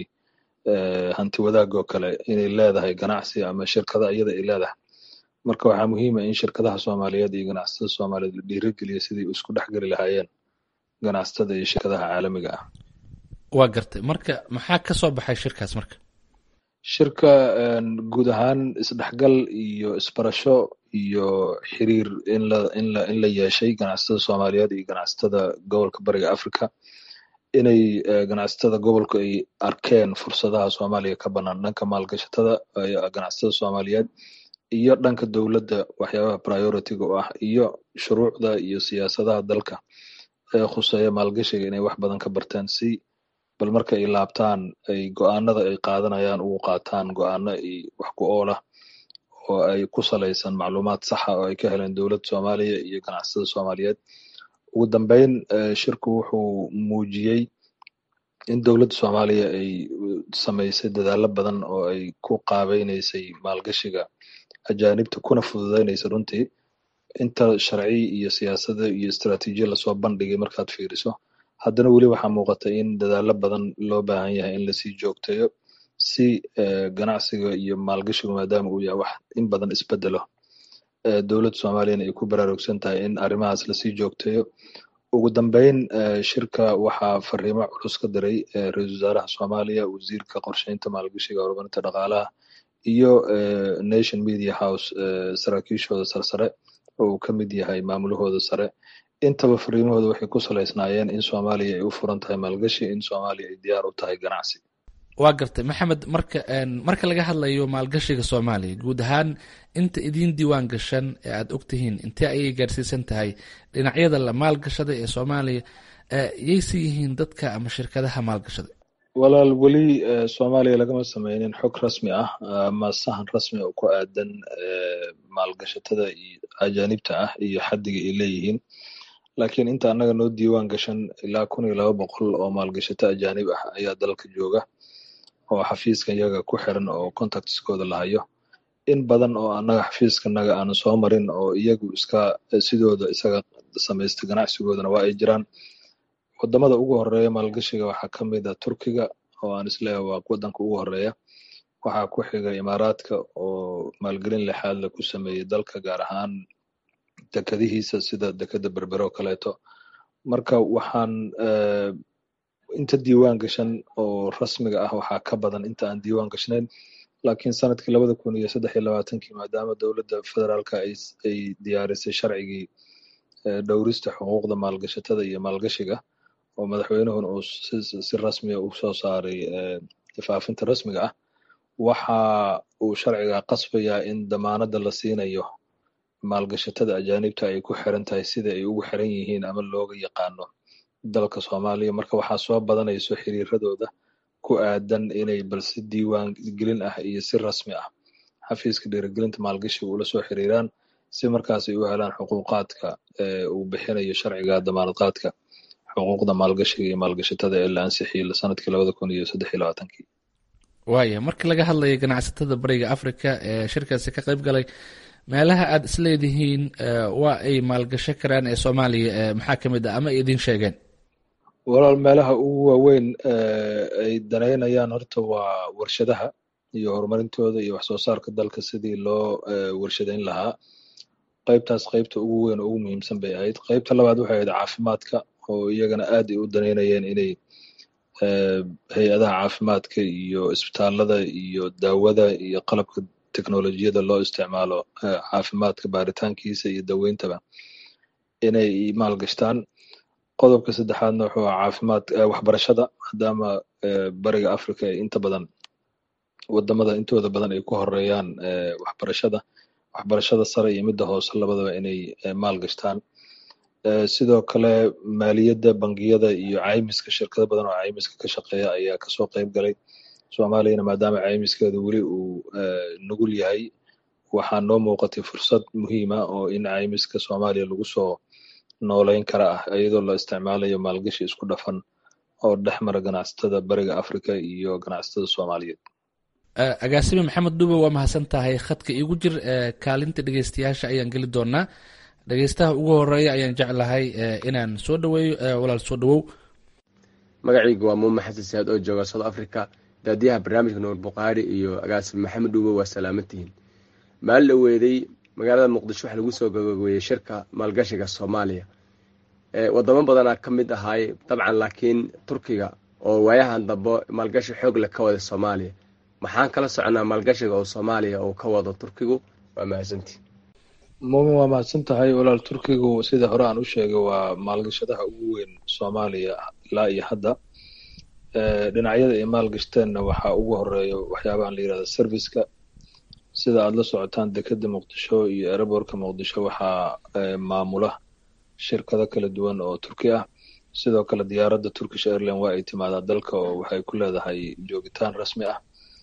hanti wadaagga oo kale inay leedahay ganacsi ama shirkada iyada ay leedahay marka waxaa muhiima in shirkadaha soomaaliyeed iyo ganacsatada soomaaliyeed la dhiirigeliya sidii isku dhexgeli lahaayeen ganacsatada iyo shirkadaha caalamiga ah waa gartay marka maxaa ka soo baxay shirkaas marka shirka guud ahaan isdhexgal iyo isbarasho iyo xiriir in la in la in la yeeshay ganacsatada soomaaliyeed iyo ganacsatada gobolka bariga africa inay ganacsatada gobolku ay arkeen fursadaha soomaaliya ka bannaan dhanka maalgashatada ganacsatada soomaaliyeed iyo dhanka dowladda waxyaabaha priority-ga u ah iyo shuruucda iyo siyaasadaha dalka ee khuseeya maalgashiga inay wax badan ka barteen si bal marka ay laabtaan ay go-aanada ay qaadanayaan ugu qaataan go-aano ay wax ku oolah oo ay ku salaysan macluumaad saxa oo ay ka heleen dowladda soomaaliya iyo ganacsatada soomaaliyeed ugu dambeyn shirku wuxuu muujiyey in dowladda soomaaliya ay samaysay dadaalo badan oo ay ku qaabeynaysay maalgashiga ajaanibta kuna fududeynaysa runtii inta sharci iyo siyaasada iyo istaraatiijiya lasoo bandhigay markaad fiiriso haddana weli waxaa muuqata in dadaalo badan loo baahan yahay in lasii joogteeyo si ganacsiga iyo maalgashigu maadaama uu yahay wax in badan isbedelo dowladda soomaaliyana ay ku baraarugsan tahay in arrimahaas lasii joogteeyo ugu dambeyn shirka waxaa fariimo culus ka diray ra-iisul wasaaraha soomaaliya wasiirka qorsheynta maalgashiga horumarinta dhaqaalaha iyo nation media house saraakiishooda sarsare oo uu ka mid yahay maamulahooda sare intaba fariimahooda waxay ku salaysnaayeen in soomaaliya ay u furan tahay maalgashi in soomaaliya ay diyaar u tahay ganacsi waa gartay maxamed marka marka laga hadlayo maalgashiga soomaaliya guud ahaan inta idiin diiwaan gashan ee aad ogtihiin intee ayay gaarsiisan tahay dhinacyada la maalgashada ee soomaaliya yayse yihiin dadka ama shirkadaha maalgashada walaal weli soomaaliya lagama sameynin xog rasmi ah ama sahan rasmi oo ku aadan maalgashatada iyo ajaanibta ah iyo xaddiga ay leeyihiin laakiin inta annaga noo diiwaan gashan ilaa kun iyo laba boqol oo maalgashato ajaanib ah ayaa dalka jooga oo xafiiska iyaga ku xiran oo contactskooda la hayo in badan oo annaga xafiiskanaga aanu soo marin oo iyagu iska sidooda isaga samaysta ganacsigoodana waa ay jiraan wadamada ugu horeeya maalgashiga waxaa ka mid a turkiga oo aan isleeyahay waa wadanka ugu horeeya waxaa ku xiga imaaraadka oo maalgelin lixaadle ku sameeyey dalka gaar ahaan dekadihiisa sida dekada berbere oo kaleeto marka waxaan inta diiwaan gashan oo rasmiga ah waxaa ka badan inta aan diiwaan gashnayn laakiin sanadkii labada kun iyo saddex iyo labaatankii maadaama dowladda federaalka ay diyaarisay sharcigii dhowrista xuquuqda maalgashatada iyo maalgashiga oo madaxweynuhuna uu si rasmiya u soo saaray faafinta rasmiga ah waxa uu sharciga qasbayaa in damaanada la siinayo maalgashatada ajaanibta ay ku xiran tahay sida ay ugu xiran yihiin ama looga yaqaano dalka soomaaliya marka waxaa soo badanayso xiriiradooda ku aadan inay bal si diiwaan gelin ah iyo si rasmi ah xafiiska dhiirigelinta maalgashiga ula soo xiriiraan si markaas ay u helaan xuquuqaadka uu bixinayo sharciga damaanad qaadka xuquuqda maalgashiga iyo maalgashatada ee la ansixiyey sanadkii labada kun iyo saddex iyo labaatankii waaya marka laga hadlayo ganacsatada bariga africa ee shirkaasi ka qayb galay meelaha aad isleedihiin waa ay maalgasho karaan ee soomaaliya maxaa ka mid ah ama ay idiin sheegeen walaal meelaha ugu waaweyn ay danaynayaan horta waa warshadaha iyo horumarintooda iyo wax soo saarka dalka sidii loo warshadeyn lahaa qaybtaas qaybta ugu weyn oo ugu muhiimsan bay ahayd qaybta labaad waxay ahayd caafimaadka oo iyagana aad ay u danaynayeen inay hay-adaha caafimaadka iyo isbitaalada iyo daawada iyo qalabka teknolojiyada loo isticmaalo caafimaadka baaritaankiisa iyo daweyntaba inay maalgashtaan qodobka saddexaadna wuxuu aha caafimaad waxbarashada maadaama bariga africa ay inta badan wadamada intooda badan ay ku horeeyaan waxbarashada waxbarashada sare iyo midda hoose labadaba inay maalgashtaan sidoo kale maaliyadda bangiyada iyo caymiska shirkado badan oo caymiska ka shaqeeya ayaa kasoo qayb galay soomaaliyana maadaama caymiskeedu weli uu nugul yahay waxaa noo muuqatay fursad muhiima oo in caymiska soomaaliya lagu soo nooleyn kara ah iyadoo la isticmaalayo maalgashi isku dhafan oo dhex mara ganacsatada bariga africa iyo ganacsatada soomaaliyeed agaasime maxamed dube waa mahadsan tahay khadka iigu jir kaalinta dhegeystayaasha ayaan geli doonaa dhegeystaha ugu horeeya ayaan jeclahay inaan soo dhaweeyo walaal soo dhawow magacayga waa muume xasan saad oo jooga south africa daadiyaha barnaamijka nuur bukhaari iyo agaasime maxamed dube waa salaamantihiin maalin la weeday magaalada muqdisho waxaa lagu soo gabagabeeyey shirka maalgashiga soomaaliya wadamo badanaa ka mid ahaay dabcan laakiin turkiga oo waayahan dambe maalgashi xoog leh ka wada soomaaliya maxaan kala soconaa maalgashiga oo soomaaliya uu ka wado turkigu waa mahadsantii muumin waa mahadsan tahay walaal turkigu sida hore aan u sheegay waa maalgashadaha ugu weyn soomaaliya ilaa iyo hadda dhinacyada ay maalgashteenna waxaa ugu horeeya waxyaabahan la yirahda serviceka sida aada la socotaan dekeda muqdisho iyo ereborka muqdisho waxaa maamula shirkado kala duwan oo turki ah sidoo kale diyaaradda turkish airline waa ay timaadaa dalka oo waxay ku leedahay joogitaan rasmi ah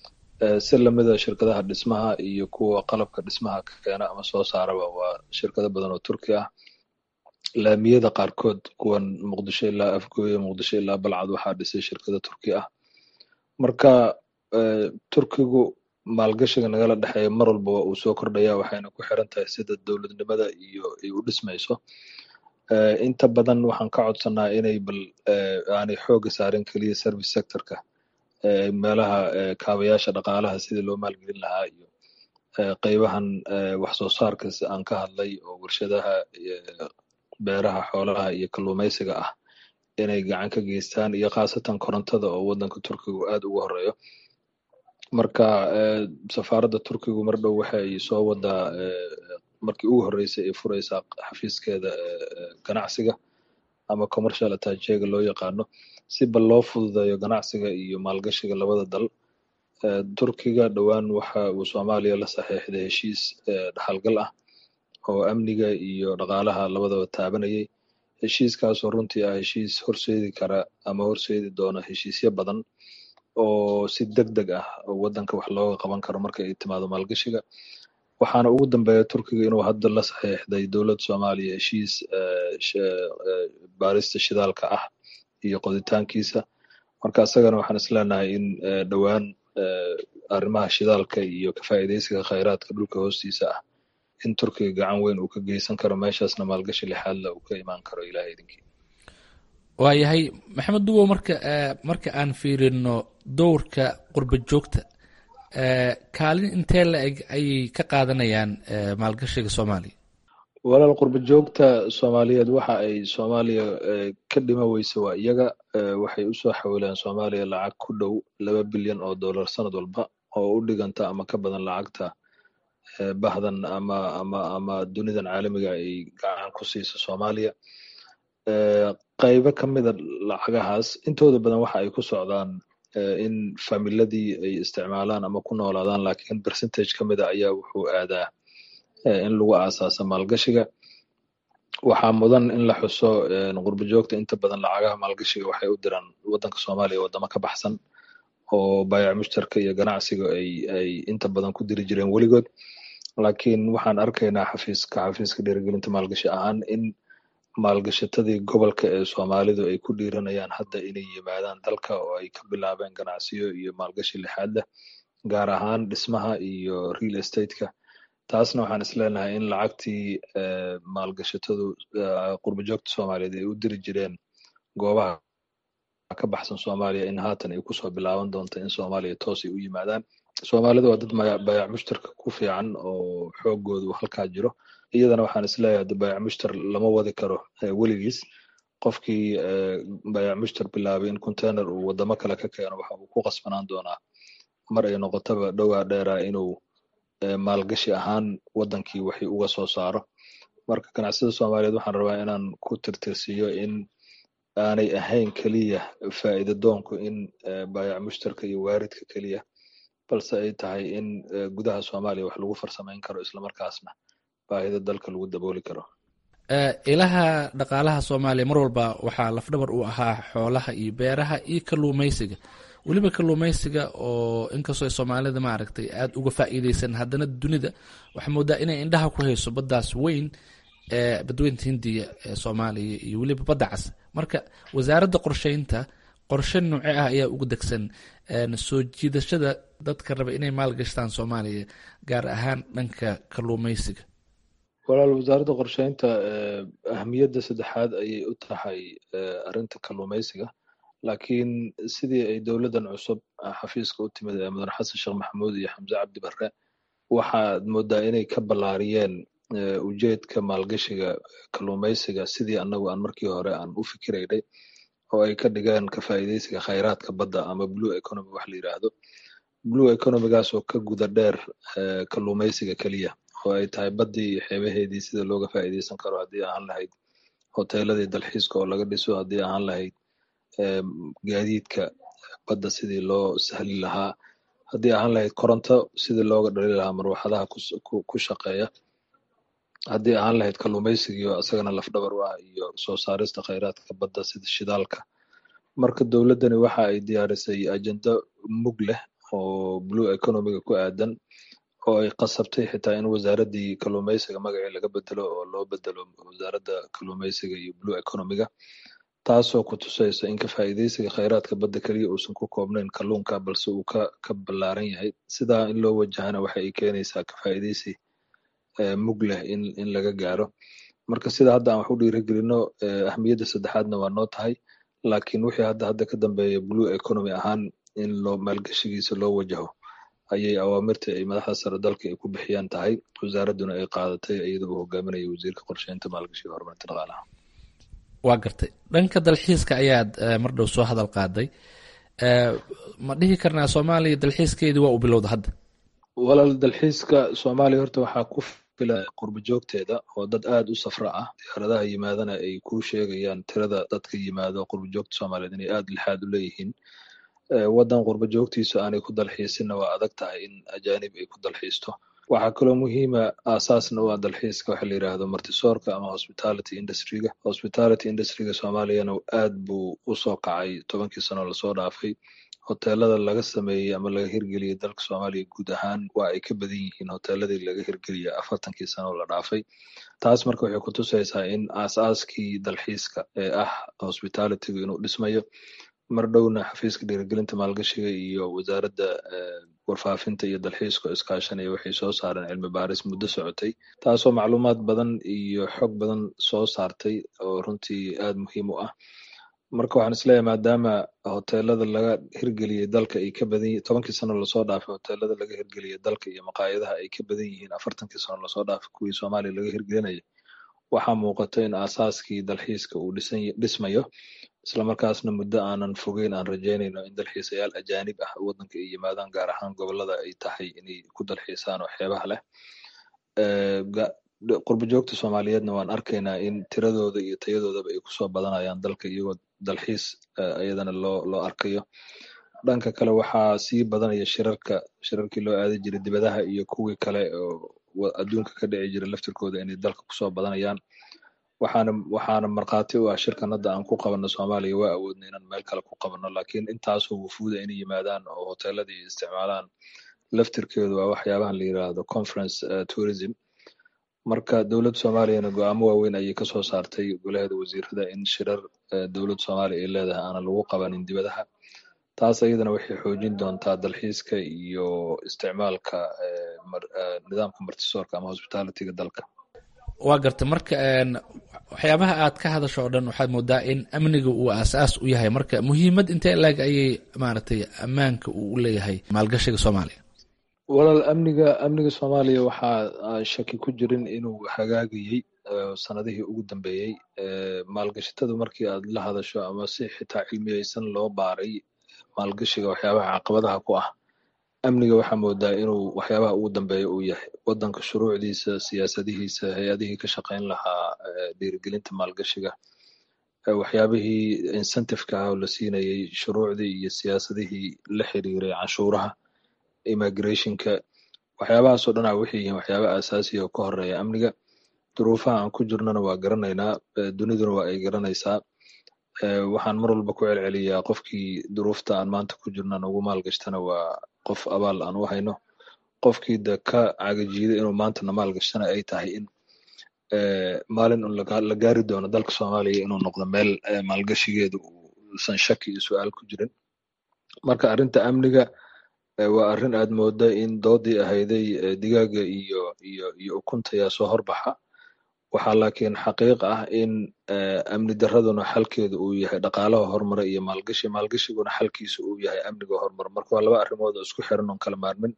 si lamida shirkadaha dhismaha iyo kuwa qalabka dhismaha ka keena ama soo saaraba waa shirkado badan oo turki ah laamiyada qaarkood kuwan muqdisho ilaa afgooye muqdisho ilaa balcad waxaa dhisay shirkado turki ah marka turkigu maalgashiga nagala dhexeeya mar walba waa uu soo kordhaya waxayna ku xiran tahay sida dowladnimada iyo ay u dhismayso inta badan waxaan ka codsanaa inay bal aanay xooga saarin keliya service sectorka meelaha kaabayaasha dhaqaalaha sidii loo maalgelin lahaa iyo qeybahan wax soo saarka aan ka hadlay oo warshadaha beeraha xoolaha iyo kalluumaysiga ah inay gacan ka geystaan iyo khaasatan korontada oo waddanka turkigu aad ugu horeeyo marka safaaradda turkigu mar dhow waxay soo wadaa markii ugu horreysay ay fureysaa xafiiskeeda ganacsiga ama commercial attachega loo yaqaano si bal loo fududeeyo ganacsiga iyo maalgashiga labada dal turkiga dhowaan waxa uu soomaaliya la saxiixday heshiis dhaxalgal ah oo amniga iyo dhaqaalaha labadaba taabanayay heshiiskaasoo runtii ah heshiis horseedi kara ama horseedi doona heshiisyo badan oo si deg deg ah waddanka wax looga qaban karo marka ay timaado maalgashiga waxaana ugu dambeeya turkiga inuu hadda la saxiixday dowladda soomaaliya heshiis baarista shidaalka ah iyo qoditaankiisa marka isagana waxaan isleenahay in dhowaan arrimaha shidaalka iyo ka faa'iidaysiga khayraadka dhulka hoostiisa ah in turkiga gacan weyn uu ka geysan karo meeshaasna maalgashi lixaadla uu ka imaan karo ilaah idinkii waayahay maxamed duwow marka marka aan fiirino dowrka qurba joogta kaalin intee la eg ayay ka qaadanayaan maalgashiga soomaaliya walaal qurba joogta soomaaliyeed waxa ay soomaaliya ka dhima weyse waa iyaga waxay usoo xawileen soomaaliya lacag ku dhow laba bilyan oo dollar sanad walba oo u dhiganta ama ka badan lacagta bahdan ama ama ama dunidan caalamiga ay gacan ku siiso soomaaliya qaybo ka mida lacagahaas intooda badan waxa ay ku socdaan in familadii ay isticmaalaan ama ku noolaadaan laakiin percentage ka mida ayaa wuxuu aadaa in lagu aasaasa maalgashiga waxaa mudan in la xuso qurba joogta inta badan lacagaha maalgashiga waxay u diraan waddanka soomaaliya waddamo ka baxsan oo baayac mushtarka iyo ganacsiga ay ay inta badan ku diri jireen weligood laakiin waxaan arkaynaa xafiiska xafiiska dhiirigelinta maalgashi ahaan in maalgashatadii gobolka ee soomaalidu ay ku dhiiranayaan hadda inay yimaadaan dalka oo ay ka bilaabeen ganacsiyo iyo maalgashi lixaad leh gaar ahaan dhismaha iyo real estateka taasna waxaan isleenahay in lacagtii maalgashatadu qurba joogta soomaaliyeed ay u diri jireen goobaha ka baxsan soomaaliya in haatan ay kusoo bilaaban doonto in soomaaliya toos ay u yimaadaan soomaalida waa dad baayac mushtarka ku fiican oo xoogoodu halkaa jiro iyadana waxaan isleeyahay de baayac mushtar lama wadi karo weligiis qofkii baayac mushtar bilaabay in container uu wadamo kale ka keeno waxa uu ku qasbanaan doonaa mar ay noqotaba dhowaa dheeraa inuu maalgashi ahaan waddankii waxii uga soo saaro marka ganacsiyada soomaaliyeed waxaan rabaa inaan ku tirtirsiiyo in aanay ahayn keliya faa'iida doonku in baayac mushtarka iyo waaridka keliya balse ay tahay in gudaha soomaaliya wax lagu farsamayn karo islamarkaasna baahida dalka lagu dabooli karo ilaha dhaqaalaha soomaaliya mar walba waxaa lafdhabar u ahaa xoolaha iyo beeraha iyo kaluumeysiga weliba kaluumeysiga oo inkastoo soomaalida maaragtay aada uga faa'iideysan haddana dunida waxaa moodaa inay indhaha ku hayso baddaas weyn ee badweynta hindiya ee soomaaliya iyo weliba badda cas marka wasaaradda qorsheynta qorshe nooce ah ayaa ugu degsan soo jiidashada dadka raba inay maalgashtaan soomaaliya gaar ahaan dhanka kaluumeysiga walaal wasaaradda qorsheynta ahamiyadda saddexaad ayay u tahay arrinta kalluumeysiga laakiin sidii ay dowladdan cusub xafiiska u timid ee mudan xasan sheekh maxamuud iyo xamse cabdi barre waxaad moodaa inay ka ballaariyeen ujeedka maalgashiga kalluumeysiga sidii annagu aan markii hore aan u fikiraynay oo ay ka dhigeen ka faa'iideysiga khayraadka badda ama blue economy wax la yidhaahdo blue economygaas oo ka guda dheer kalluumeysiga keliya oo ay tahay baddii iyo xeebaheedii sida looga faa'iideysan karo haddii ahaan lahayd hoteeladii dalxiiska oo laga dhiso haddii ahaan lahayd gaadiidka badda sidii loo sahli lahaa haddii ahaan lahayd koronto sidii looga dhali lahaa marwaxadaha ku shaqeeya haddii ahaan lahayd kalluumeysigiio isagana lafdhabar u ah iyo soo saarista khayraadka badda sida shidaalka marka dowladdani waxa ay diyaarisay ajendo mug leh oo blue economiga ku aadan oo ay qasabtay xitaa in wasaaraddii kalluumeysiga magacii laga bedelo oo loo bedelo wasaaradda kalluumeysiga iyo blue economiga taasoo ku tusaysa in ka faa'iideysiga khayraadka badda keliya uusan ku koobnayn kalluunka balse uu ka ka ballaaran yahay sidaa in loo wajahana waxa ay keenaysaa ka faa'iideysi mug leh in in laga gaaro marka sida hadda aan wax u dhiirigelino ahmiyadda saddexaadna waa noo tahay laakiin wixii hadda hadda ka dambeeya blue economy ahaan in loo maalgashigiisa loo wajaho ayay awaamirta ay madaxda sare dalka ay ku bixiyaan tahay wasaaradduna ay qaadatay iyada uu hogaaminaya wasiirka qorsheynta maalgashiga horumarinta dhaqaalaha waa gartay dhanka dalxiiska ayaad mar dhow soo hadal qaaday ma dhihi karnaa soomaaliya dalxiiskeedii waa u bilowda hadda walaal dalxiiska soomaaliya horta waxaa ku filan qurbo joogteeda oo dad aad u safra ah diyaaradaha yimaadana ay ku sheegayaan tirada dadka yimaado qurbo joogta soomaaliyeed inay aad lixaad u leeyihiin waddan qurbo joogtiisu aanay ku dalxiisinna waa adag tahay in ajaanib ay ku dalxiisto waxaa kaloo muhiima aasaasna u ah dalxiiska waxa la yidhaahdo martisoorka ama hospitality industryga hospitality industryga soomaaliyana aad buu usoo kacay tobankii sano lasoo dhaafay hoteelada laga sameeyey ama laga hirgeliyey dalka soomaaliya guud ahaan waa ay ka badan yihiin hoteeladii laga hirgeliyey afartankii sano la dhaafay taas marka waxay ku tusaysaa in aas-aaskii dalxiiska ee ah hospitalitygu inuu dhismayo mar dhowna xafiiska dhiirigelinta maalgashiga iyo wasaaradda warfaafinta iyo dalxiiska oo iskaashanaya waxay soo saareen cilmi baaris muddo socotay taasoo macluumaad badan iyo xog badan soo saartay oo runtii aad muhiim u ah marka waxaan isleeyahay maadaama hoteelada laga hirgeliyey dalka ay ka badan yihiin tobankii sano lasoo dhaafay hoteelada laga hirgeliyey dalka iyo maqaayadaha ay ka badan yihiin afartankii sano lasoo dhaafay kuwii soomaaliya laga hirgelinaya waxaa muuqata in aasaaskii dalxiiska uu dhisan dhismayo islamarkaasna muddo aanan fogeyn aan rajeynayno in dalxiisayaal ajaanib ah waddanka ay yimaadaan gaar ahaan gobolada ay tahay inay ku dalxiisaan oo xeebaha leh qurbo joogta soomaaliyeedna waan arkaynaa in tiradooda iyo tayadoodaba ay kusoo badanayaan dalka iyagoo dalxiis iyadana loo loo arkayo dhanka kale waxaa sii badanaya shirarka shirarkii loo aadi jiray dibadaha iyo kuwii kale oo adduunka ka dhici jiray laftirkooda inay dalka kusoo badanayaan waxaana waxaana markhaati u ah shirkan hadda aan ku qabanno soomaaliya waa awoodna inaan meel kale ku qabanno laakiin intaasoo wufuuda inay yimaadaan oo hoteeladii isticmaalaan laftirkeedu waa waxyaabahan la yiraahdo conference tourism marka dowladda soomaaliyana go-aamo waaweyn ayay kasoo saartay golaheeda wasiirada in shirar dowladda soomaaliya ay leedahay aanan lagu qabanin dibadaha taas ayadana waxay xoojin doontaa dalxiiska iyo isticmaalka nidaamka martisoorka ama hospitalityga dalka waa garta marka waxyaabaha aad ka hadasho oo dhan waxaad moodaa in amniga uu aasaas u yahay marka muhiimad intee laeg ayay maaragtay ammaanka uu u leeyahay maalgashiga soomaaliya walaal amniga amniga soomaaliya waxaa shaki ku jirin inuu hagaagayey sanadihii ugu dambeeyey maalgashatadu markii aad la hadasho ama si xitaa cilmiyeysan loo baaray maalgashiga waxyaabaha caqabadaha ku ah amniga waxaa moodaa inuu waxyaabaha ugu dambeeya uu yahay waddanka shuruucdiisa siyaasadihiisa hay-adihii ka shaqayn lahaa dhiirigelinta maalgashiga waxyaabihii incentiveka ah oo la siinayey shuruucdii iyo siyaasadihii la xiriiray canshuuraha immigrationka waxyaabahaasoo dhan a waxay yihiin waxyaaba aasaasiya oo ka horeeya amniga duruufaha aan ku jirnana waa garanaynaa duniduna waa ay garanaysaa waxaan mar walba ku celceliyaa qofkii duruufta aan maanta ku jirna nagu maalgashtana waa qof abaal aan u hayno qofkii de ka cagajiida inuu maanta na maalgashtana ay tahay in maalin un la gaari doono dalka soomaaliya inuu noqdo meel maalgashigeedu uusan shaki iyo su-aal ku jirin marka arrinta amniga waa arrin aad mooda in doodii ahayday digaaga iyo iyo iyo ukunta yaa soo horbaxa waxaa laakiin xaqiiq ah in amni daraduna xalkeedu uu yahay dhaqaalaha horumara iyo maalgashi maalgashiguna xalkiisu uu yahay amniga horumar marka waa laba arrimood oo isku xiran oon kala maarmin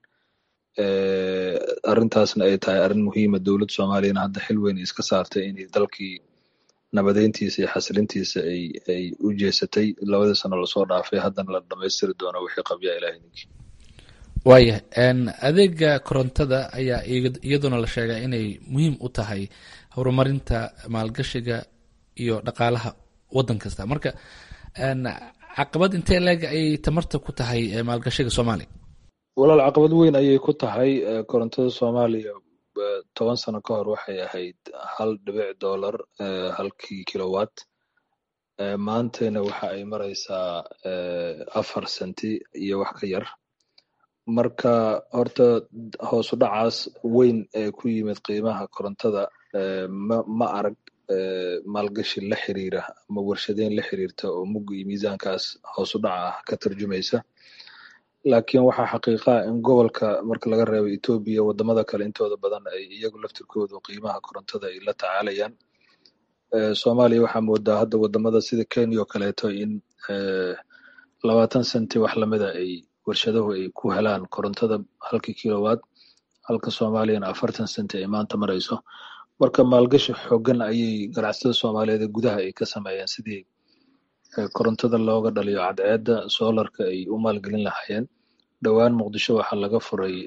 arrintaasna ay tahay arrin muhiima dowladda soomaaliyana hadda xil weyn iska saartay inay dalkii nabadeyntiisa iyo xasilintiisa ay ay u jeesatay labadii sano lasoo dhaafay haddana la dhamaystiri doono wixii qabyaa ilahay ninkii waayah adeega korontada ayaa iyaduna la sheegaa inay muhiim u tahay horumarinta maalgashiga iyo dhaqaalaha waddan kasta marka caqabad intee leeg ayay tamarta ku tahay maalgashiga soomaaliya walaal caqabad weyn ayay ku tahay korontada soomaaliya toban sano ka hor waxay ahayd hal dhibic dollar halkii kilowatt maantayna waxa ay maraysaa afar senti iyo wax ka yar marka horta hoosu dhacaas weyn ee ku yimid qiimaha korontada ma ma arag maalgashi la xiriira ama warshadeyn la xiriirta oo mugga iyo miisaankaas hoosu dhaca ah ka tarjumaysa laakiin waxaa xaqiiqaa in gobolka marka laga reebo etoobiya wadamada kale intooda badan ay iyagu laftirkoodu qiimaha korontada ay la tacaalayaan soomaaliya waxaa moodaa hadda wadamada sida kenya oo kaleeto in labaatan senti wax lamida ay warshaduhu ay ku helaan korontada halkii kilowatt halka soomaaliyana afartan senti ay maanta marayso marka maalgashi xoogan ayay ganacsatada soomaaliyeed ee gudaha ay ka sameeyeen sidii korontada looga dhaliyo cadceedda soolarka ay u maalgelin lahaayeen dhowaan muqdisho waxaa laga furay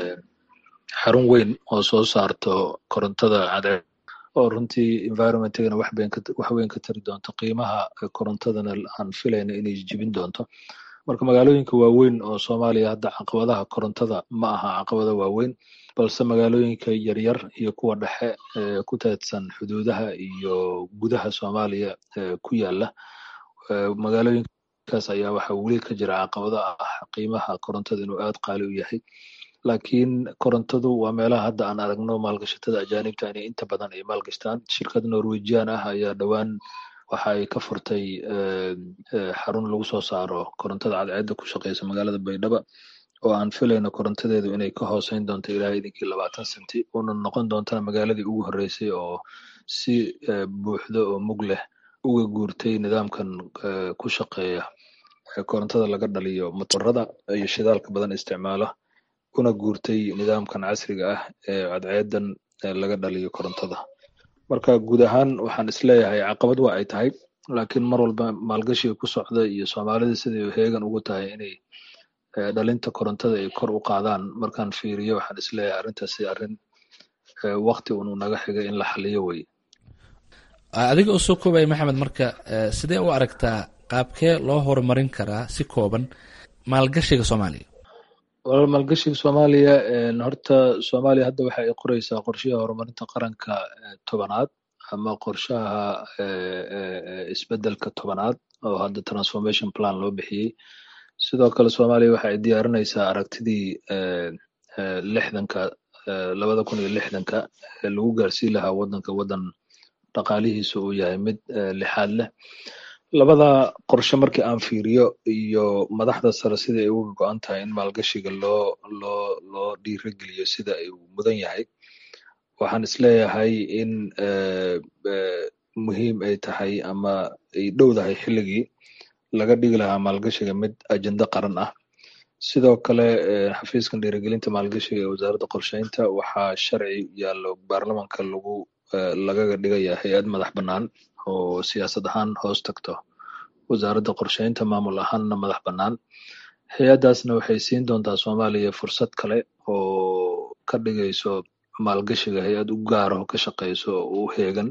xarun weyn oo soo saarto korontada cadceed oo runtii environmentigana wax weyn ka tari doonto qiimaha korontadana aan filayna inay jibin doonto marka magaalooyinka waaweyn oo soomaaliya hadda caqabadaha korontada ma aha caqabado waaweyn balse magaalooyinka yaryar iyo kuwa dhexe ku teedsan xuduudaha iyo gudaha soomaaliya ku yaala magaalooyinkaas ayaa waxaa weli ka jira caqabado ah qiimaha korontada inuu aad qaali u yahay laakiin korontadu waa meelaha hadda aan aragno maalgashatada ajaanibta inay inta badan ay maalgashtaan shirkad norwejian ah ayaa dhowaan waxa ay ka furtay xarun lagu soo saaro korontada cadceedda ku shaqeysa magaalada baydhaba oo aan filayno korontadeedu inay ka hooseyn doonto ilaa idinkii labaatan senti una noqon doontana magaaladii ugu horreysay oo si buuxda oo mug leh uga guurtay nidaamkan ku shaqeeya korontada laga dhaliyo motorada iyo shidaalka badan isticmaala una guurtay nidaamkan casriga ah ee cadceedan laga dhaliyo korontada marka guud ahaan waxaan isleeyahay caqabad waa ay tahay laakiin mar walba maalgashiga ku socda iyo soomaalida siday heegan ugu tahay inay dhalinta korontada ay kor u qaadaan markaan fiiriyo waxaan isleeyahay arrintaasi arrin wakti unu naga xigay in la xaliyo wey adiga oo soo koobaya maxamed marka sidee u aragtaa qaabkee loo horumarin karaa si kooban maalgashiga soomaaliya walaal maalgashiga soomaaliya horta soomaaliya hadda waxa ay qoreysaa qorshaha horumarinta qaranka tobanaad ama qorshaha isbedelka tobanaad oo hadda transformation plan loo bixiyey sidoo kale soomaaliya waxa ay diyaarinaysaa aragtidii lixdanka labada kun iyo lixdanka ee lagu gaarsiin lahaa wadanka wadan dhaqaalihiisa uu yahay mid lixaad leh labada qorshe markii aan fiiriyo iyo madaxda sare sida ay uga go-an tahay in maalgashiga loo loo loo dhiirageliyo sida ay mudan yahay waxaan isleeyahay in muhiim ay tahay ama ay dhowdahay xilligii laga dhigi lahaa maalgashiga mid ajenda qaran ah sidoo kale xafiiskan dhiirigelinta maalgashiga ee wasaaradda qorsheynta waxaa sharci yaallo baarlamanka lagu lagaga dhigaya hay-ad madax bannaan oo siyaasad ahaan hoos tagto wasaaradda qorsheynta maamul ahaanna madax bannaan hay-addaasna waxay siin doontaa soomaaliya fursad kale oo ka dhigayso maalgashiga hay-ad u gaar oo ka shaqeyso oo u heegan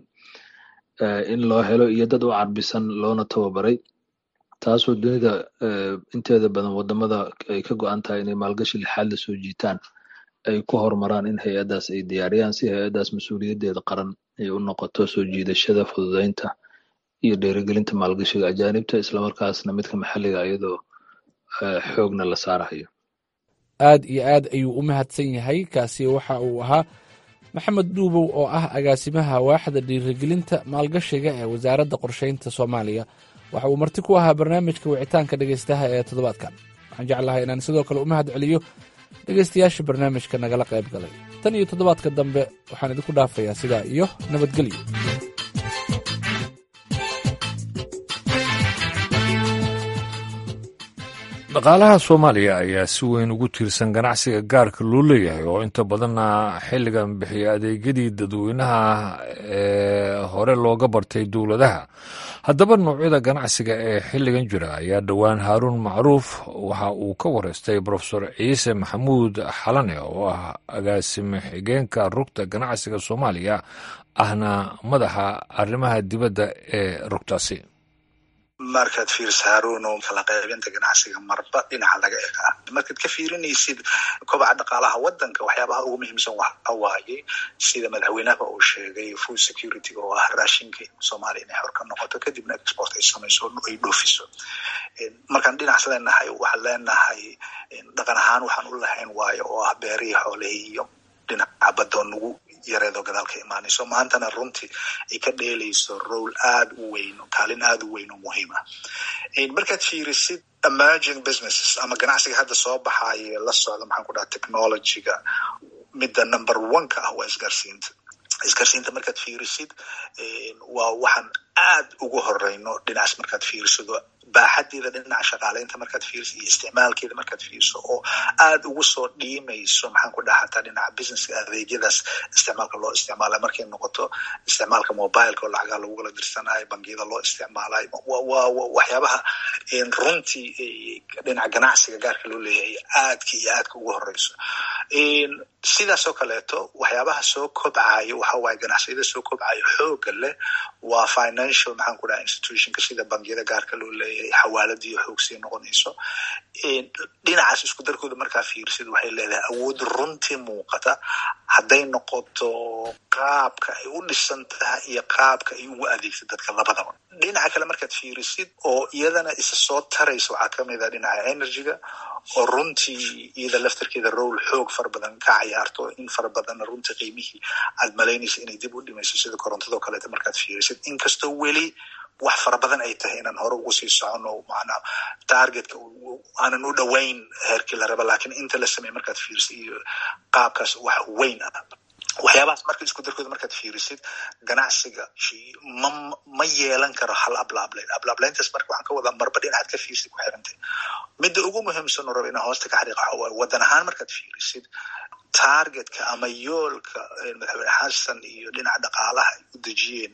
in loo helo iyo dad u carbisan loona tababaray taasoo dunida inteeda badan wadamada ay ka go-an tahay inay maalgashi lixaad la soo jiitaan ay ku horumaraan in hay-addaas ay diyaariyaan si hay-addaas mas-uuliyaddeeda qaran ay u noqoto soo jiidashada fududeynta iyo dhiirigelinta maalgashiga ajaanibta islamarkaasna midka maxalliga iyadoo xoogna la saarahayo aad iyo aad ayuu u mahadsan yahay kaasi waxa uu ahaa maxamed dhuubow oo ah agaasimaha waaxda dhiirigelinta maalgashiga ee wasaaradda qorsheynta soomaaliya waxa uu marti ku ahaa barnaamijka wicitaanka dhegaystaha ee toddobaadkan waxaan jeclahay inaan sidoo kale u mahad celiyo dhegaystayaasha barnaamijka nagala qayb galay tan iyo toddobaadka dambe waxaan idinku dhaafayaa sidaa iyo nabadgelyo dhaqaalaha soomaaliya ayaa si weyn ugu tiirsan ganacsiga gaarka loo leeyahay oo inta badanna xilligan bixiya adeegyadii dadweynaha ee hore looga bartay dowladaha haddaba noocyada ganacsiga ee xilligan jira ayaa dhowaan haaruun macruuf waxa uu ka wareystay brofesor ciise maxamuud xalane oo ah agaasime xigeenka rugta ganacsiga soomaaliya ahna madaxa arrimaha dibadda ee rugtaasi markaad fiiriso haruuno kala qaybinta ganacsiga marba dhinaca laga egaa markaad ka fiirinaysid kobaca dhaqaalaha wadanka waxyaabaha ugu muhiimsan waxa waaye sida madaxweynaha uu sheegay food security oo ah raashinka soomaaliya inay xor ka noqoto kadibna export ay samayso ay dhoofiso markaan dhinacaas leenahay waxaan leenahay dhaqan ahaan waxaan u lahayn waayo oo ah beerihii xoolihii iyo dhinaca badoo nagu yareedoo gadaal ka imaanayso maantana runtii ay ka dheelayso role aada u weyn kaalin aada u weyn oo muhiim ah markaad fiirisid emerging businesses ama ganacsiga hadda soo baxaye la socda maxaan ku dhaha technologyga midda number one ka ah waa isgaarsiinta isgaarsiinta markaad fiirisid waa waxaan aad ugu horeyno dhinacaas markaad fiirsido baaxadeeda dhinaca shaqaaleynta markaad fiiriso iyo isticmaalkeeda markaad fiiriso oo aad ugu soo dhiimayso maxaan ku dhaha hataa dhinaca businesska adeegyadaas isticmaalka loo isticmaalayo markay noqoto isticmaalka mobileka oo lacagaha lagugala dirsanayo bangiyada loo isticmaalayo waa waxyaabaha runtii dhinaca ganacsiga gaarka loo leeyahay aadka iyo aadka ugu horeyso sidaas oo kaleeto waxyaabaha soo kobcayo waxa waaye ganacsiyada soo kobcayo xooga leh waa financial maxaan ku dhaha institutionka sida bangiyada gaarka loo leeyahay xawaaladii xoog sii noqonayso dhinacaas isku darkooda markaa fiirsid waxay leedahay awood runtii muuqata hadday noqoto qaabka ay u dhisan tahay iyo qaabka ay ugu adeegsa dadka labadaba dhinaca kale markaad fiirisid oo iyadana isa soo taraysa waxaa kamid ah dhinaca energyga oo runtii iyada laftarkeeda rowl xoog fara badan ka cayaarto in fara badanna runtii qiimihii aad malaynaysa inay dib u dhimayso sida korontadoo kaleeta markaad fiirisid inkastoo weli wax fara badan ay tahay inaan hore ugu sii socono macnaa targetka aanan u dhoweyn heerkii la raba lakiin inta la sameey markaad fiirisid iyo qaabkaas wax weyn ah waxyaabahaas marka isku darkooda markaad fiirisid ganacsiga ma ma yeelan karo hal ablaablayn ablaablayntaas marka waxaan ka wadaa marba dhinacaad ka fiirsid ku xirantay midda ugu muhiimsan oo raba inaan hoosta ka xariiqa waxa waaye wadan ahaan markaad fiirisid targetka ama yoolka madaxweyne xasan iyo dhinaca dhaqaalaha ay u dejiyeen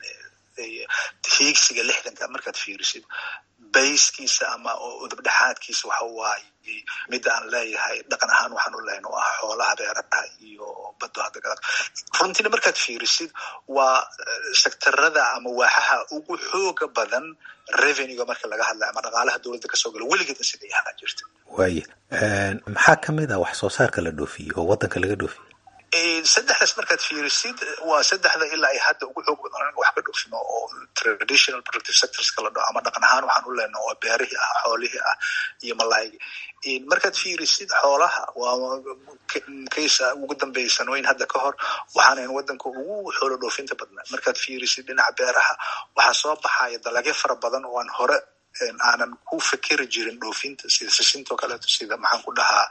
hiigsiga lixdanka markaad fiirisid bayskiisa ama udubdhexaadkiisa waxa waaye midda aan leeyahay dhaqan ahaan waxaan u lehayn oo ah xoolaha beeraha iyo bado hadda gada runtiina markaad fiirisid waa sektarada ama waaxaha ugu xooga badan revenuega marka laga hadlayo ama dhaqaalaha dowladda kasoo galo weligeedna siday ahaa jirta waaya maxaa kamid ah wax soo saarka la dhoofiyo oo wadanka laga dhoofiyo saddexdaas markaad fiirisid waa saddexda ilaa ay hadda ugu xoog badan anaga wax ka dhoofino oo traditional productive sectorska la dhaho ama dhaqan ahaan waxaan u lehna oo beerihii ah xoolihii ah iyo malaaygi markaad fiirisid xoolaha waa kaysa ugu dambeeya sanooyin hadda ka hor waxaanayn wadanka ugu xoolo dhoofinta badnaa markaad fiirisid dhinaca beeraha waxaa soo baxaya dalagyo fara badan oo aan hore aanan ku fikeri jirin dhoofinta sida sisintoo kaleeto sida maxaan ku dhahaa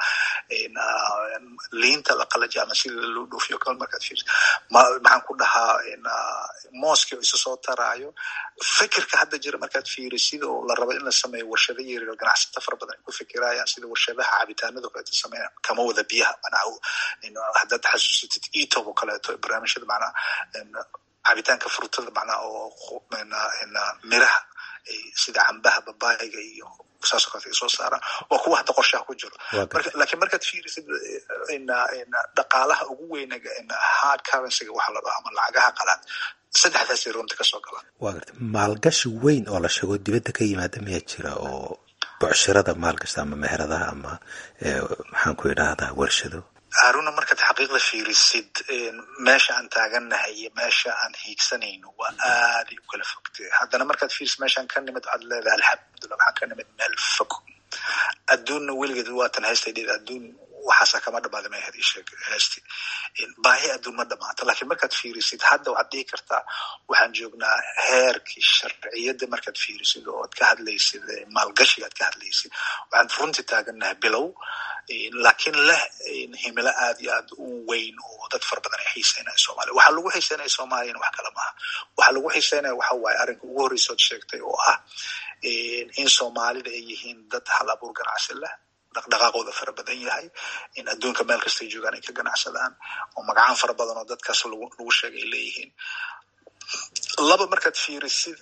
liinta la qalaji ama sida loo dhoofiyo kale markaad fiirisid maxaan ku dhahaa mooski oo isu soo taraayo fikirka hadda jira markaad fiirisid oo la rabo in la sameeyo warshado yaryar ganacsata fara badan ay ku fikirayaan sida warshadaha cabitaanada kaleeto sameeyan kama wada biyaha manaa haddaad xasuusatid etob oo kaleeto barnaamijyada macnaa cabitaanka frutada macnaa oo miraha sida cambaha babaayga iyo saasoo kaleeta ay soo saaraan waa kuwa hadda qorshaha ku jiro lakiin markaad fiirisid dhaqaalaha ugu weynaga hard currencyga waxa la dhaho ama lacagaha qalaad saddexdaasay runta kasoo galaan waa garta maalgashi weyn oo la sheego dibadda ka yimaada miyaa jira oo bucshirada maalgashta ama meheradaha ama maxaan ku idhaahdaa warshado haruna markaad xaqiiqda fiirisid meesha aan taagannahay iyo meesha aan hiigsanayno waa aaday u kala fogtay haddana markaad fiirisid meeshaan ka nimid waxaad leedahay alxamdulillah waxaan ka nimid meel fog adduunna weligeed waatan heystay dhid adduun waxaasa kama dhamaada ma ahayd isheeg heesti baahi adduun ma dhamaato lakiin markaad fiirisid hadda waxaad dhihi kartaa waxaan joognaa heerkii sharciyadda markaad fiirisid oo ad ka hadlaysid maalgashiga ad ka hadlaysid waxaan runtii taagannahay bilow laakiin leh himilo aad iyo aad u weyn oo dad fara badan ay xiiseynaya somalia waxaa lagu xiiseynaya soomaaliyana wax kale maaha waxaa lagu xiiseynaya waxa waaye arrinka ugu horreysood sheegtay oo ah in soomaalida ay yihiin dad hal abuur ganacsi leh dhaqdhaqaaqooda fara badan yahay in adduunka meel kastay joogaan ay ka ganacsadaan oo magacaan fara badan oo dadkaas lagu sheegay ay leeyihiin laba markaad fiirisid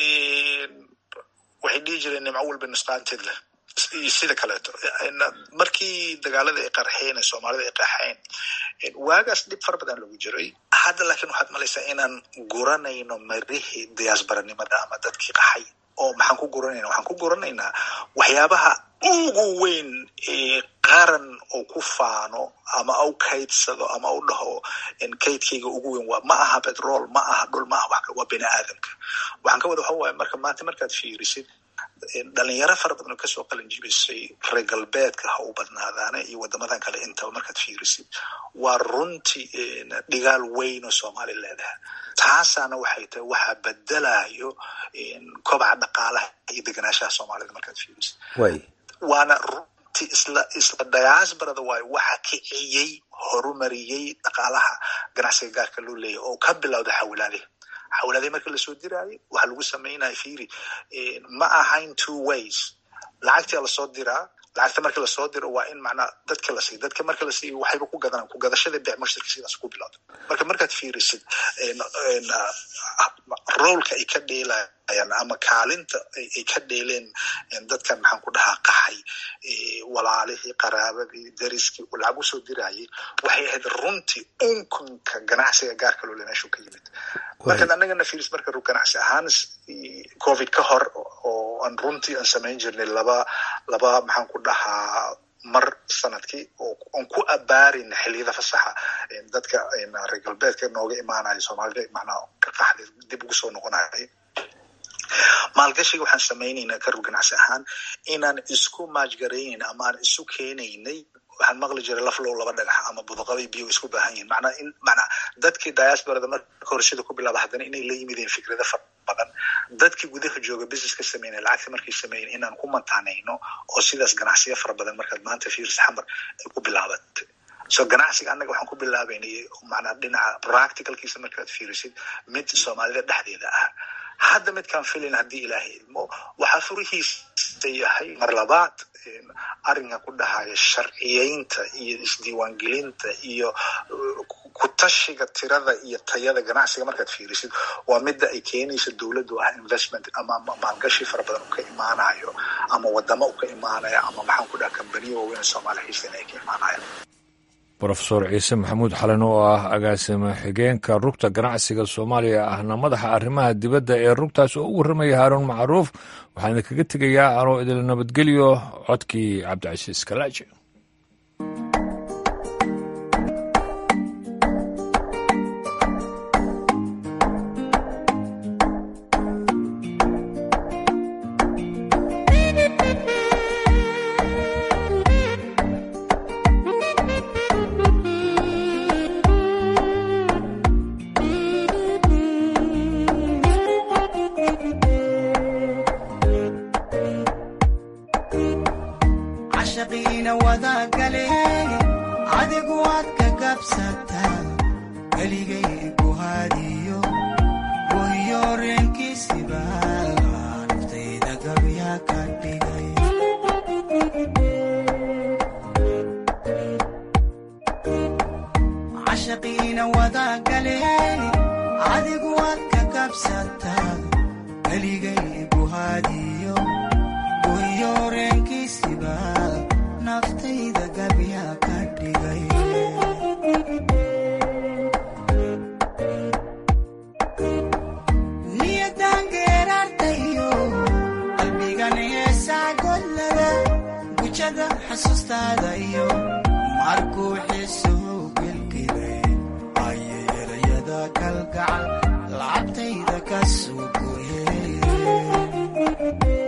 waxay dhihi jireen nimco walba nusqaanteed leh iyo sida kaleeto markii dagaalada ay qarxeen ee soomaalida ay qaxeen waagaas dhib fara badan lagu jiray hadda laakiin waxaad malaysaa inaan guranayno marihii diyaasbaranimada ama dadkii qaxay oo maxaan ku guranayna waxaan ku guranaynaa waxyaabaha ugu weyn ee qaran oo ku faano ama au kaydsado ama u dhaho kaydkayga ugu weyn waa ma aha petrol ma aha dhul ma aha wax waa bini aadamka waxaan ka wada waxa waaye marka maanta markaad fiirisid dhalinyaro fara badan oo kasoo qalin jibisay reer galbeedka ha u badnaadaane iyo wadamadan kale intaba markaad fiirisid waa runtii dhigaal weyn oo soomaali leedahay taasaana waxay tahay waxaa bedelayo kobaca dhaqaalaha iyo deganaanshaha soomaalida markaad fiirisid waana runtii isla isla diasbarada waayo waxa kiciyey horumariyey dhaqaalaha ganacsiga gaarka loo leeyahy oo ka bilowda xawilaadihi xawlaadii marka lasoo diraayo waxaa lagu samaynaya firi ma ahayn two ways lacagtia lasoo diraa lacagta marka lasoo diro waa in macnaa dadka la siiyo dadka marka la siiyo waxayba ku gadanaan ku gadashada bec mushtarka sidaas ku bilowda marka markaad fiirisid roolka ay ka dheelayaan ama kaalinta ay ka dheeleen dadkan maxaan ku dhahaa qaxay walaalihii qaraabadii dariskii lacag usoo dirayay waxay ahayd runtii unkunka ganacsiga gaarka loole meeshuu ka yimid markaad annagana fiiris marka ganacsi ahaan covid ka hor oo aan runtii aan samayn jirnay laba laba maxaan ku dhahaa mar sanadkii oo aan ku abaarin xiliyada fasaxa dadka reer galbeedka nooga imaanaya soomaalida macnaa ka qaxday dib ugu soo noqonaya maalgashiga waxaan samaynaynaa karur ganacsi ahaan inaan isku maajgaraynayn ama aan isu keenaynay waxaan maqli jiray laflow laba dhagax ama budaqaday biyo isku baahan yihin manaa in manaa dadkii diasbarada marka horeshada ku bilaaba haddana inay la yimideen fikrada fara badan dadkii gudaha jooga business ka sameynaya lacagta markay sameeyen inaan ku mantaanayno oo sidaas ganacsiya fara badan markaad maanta fiiris xamar ay ku bilaabatay so ganacsiga annaga waxaan ku bilaabaynay manaa dhinaca practicalkiisa markaad fiirisid mid soomaalida dhexdeeda ah hadda midkaan filayn haddii ilaahay idmo waxaa furihiisa yahay mar labaad arrinka ku dhahaya sharciyeynta iyo isdiiwaangelinta iyo kutashiga tirada iyo tayada ganacsiga markaad fiirisid waa midda ay keenayso dowladdu ah investment ama maalgashi fara badan u ka imaanayo ama wadamo u ka imaanaya ama maxaan ku dhaha kambaniya waaweyn soomaaliya xiisana ay ka imaanayaan rofeor ciise maxamuud xalen oo ah agaasime xigeenka rugta ganacsiga soomaaliya ahna madaxa arrimaha dibadda ee rugtaas oo u warramaya haaruun macruuf waxaan idinkaga tegayaa anoo idil nabadgelyo codkii cabdicasiis kalaaji markuu xiisuhu gelgelay ayay erayada kalgacal lacabtayda ka soo goyeen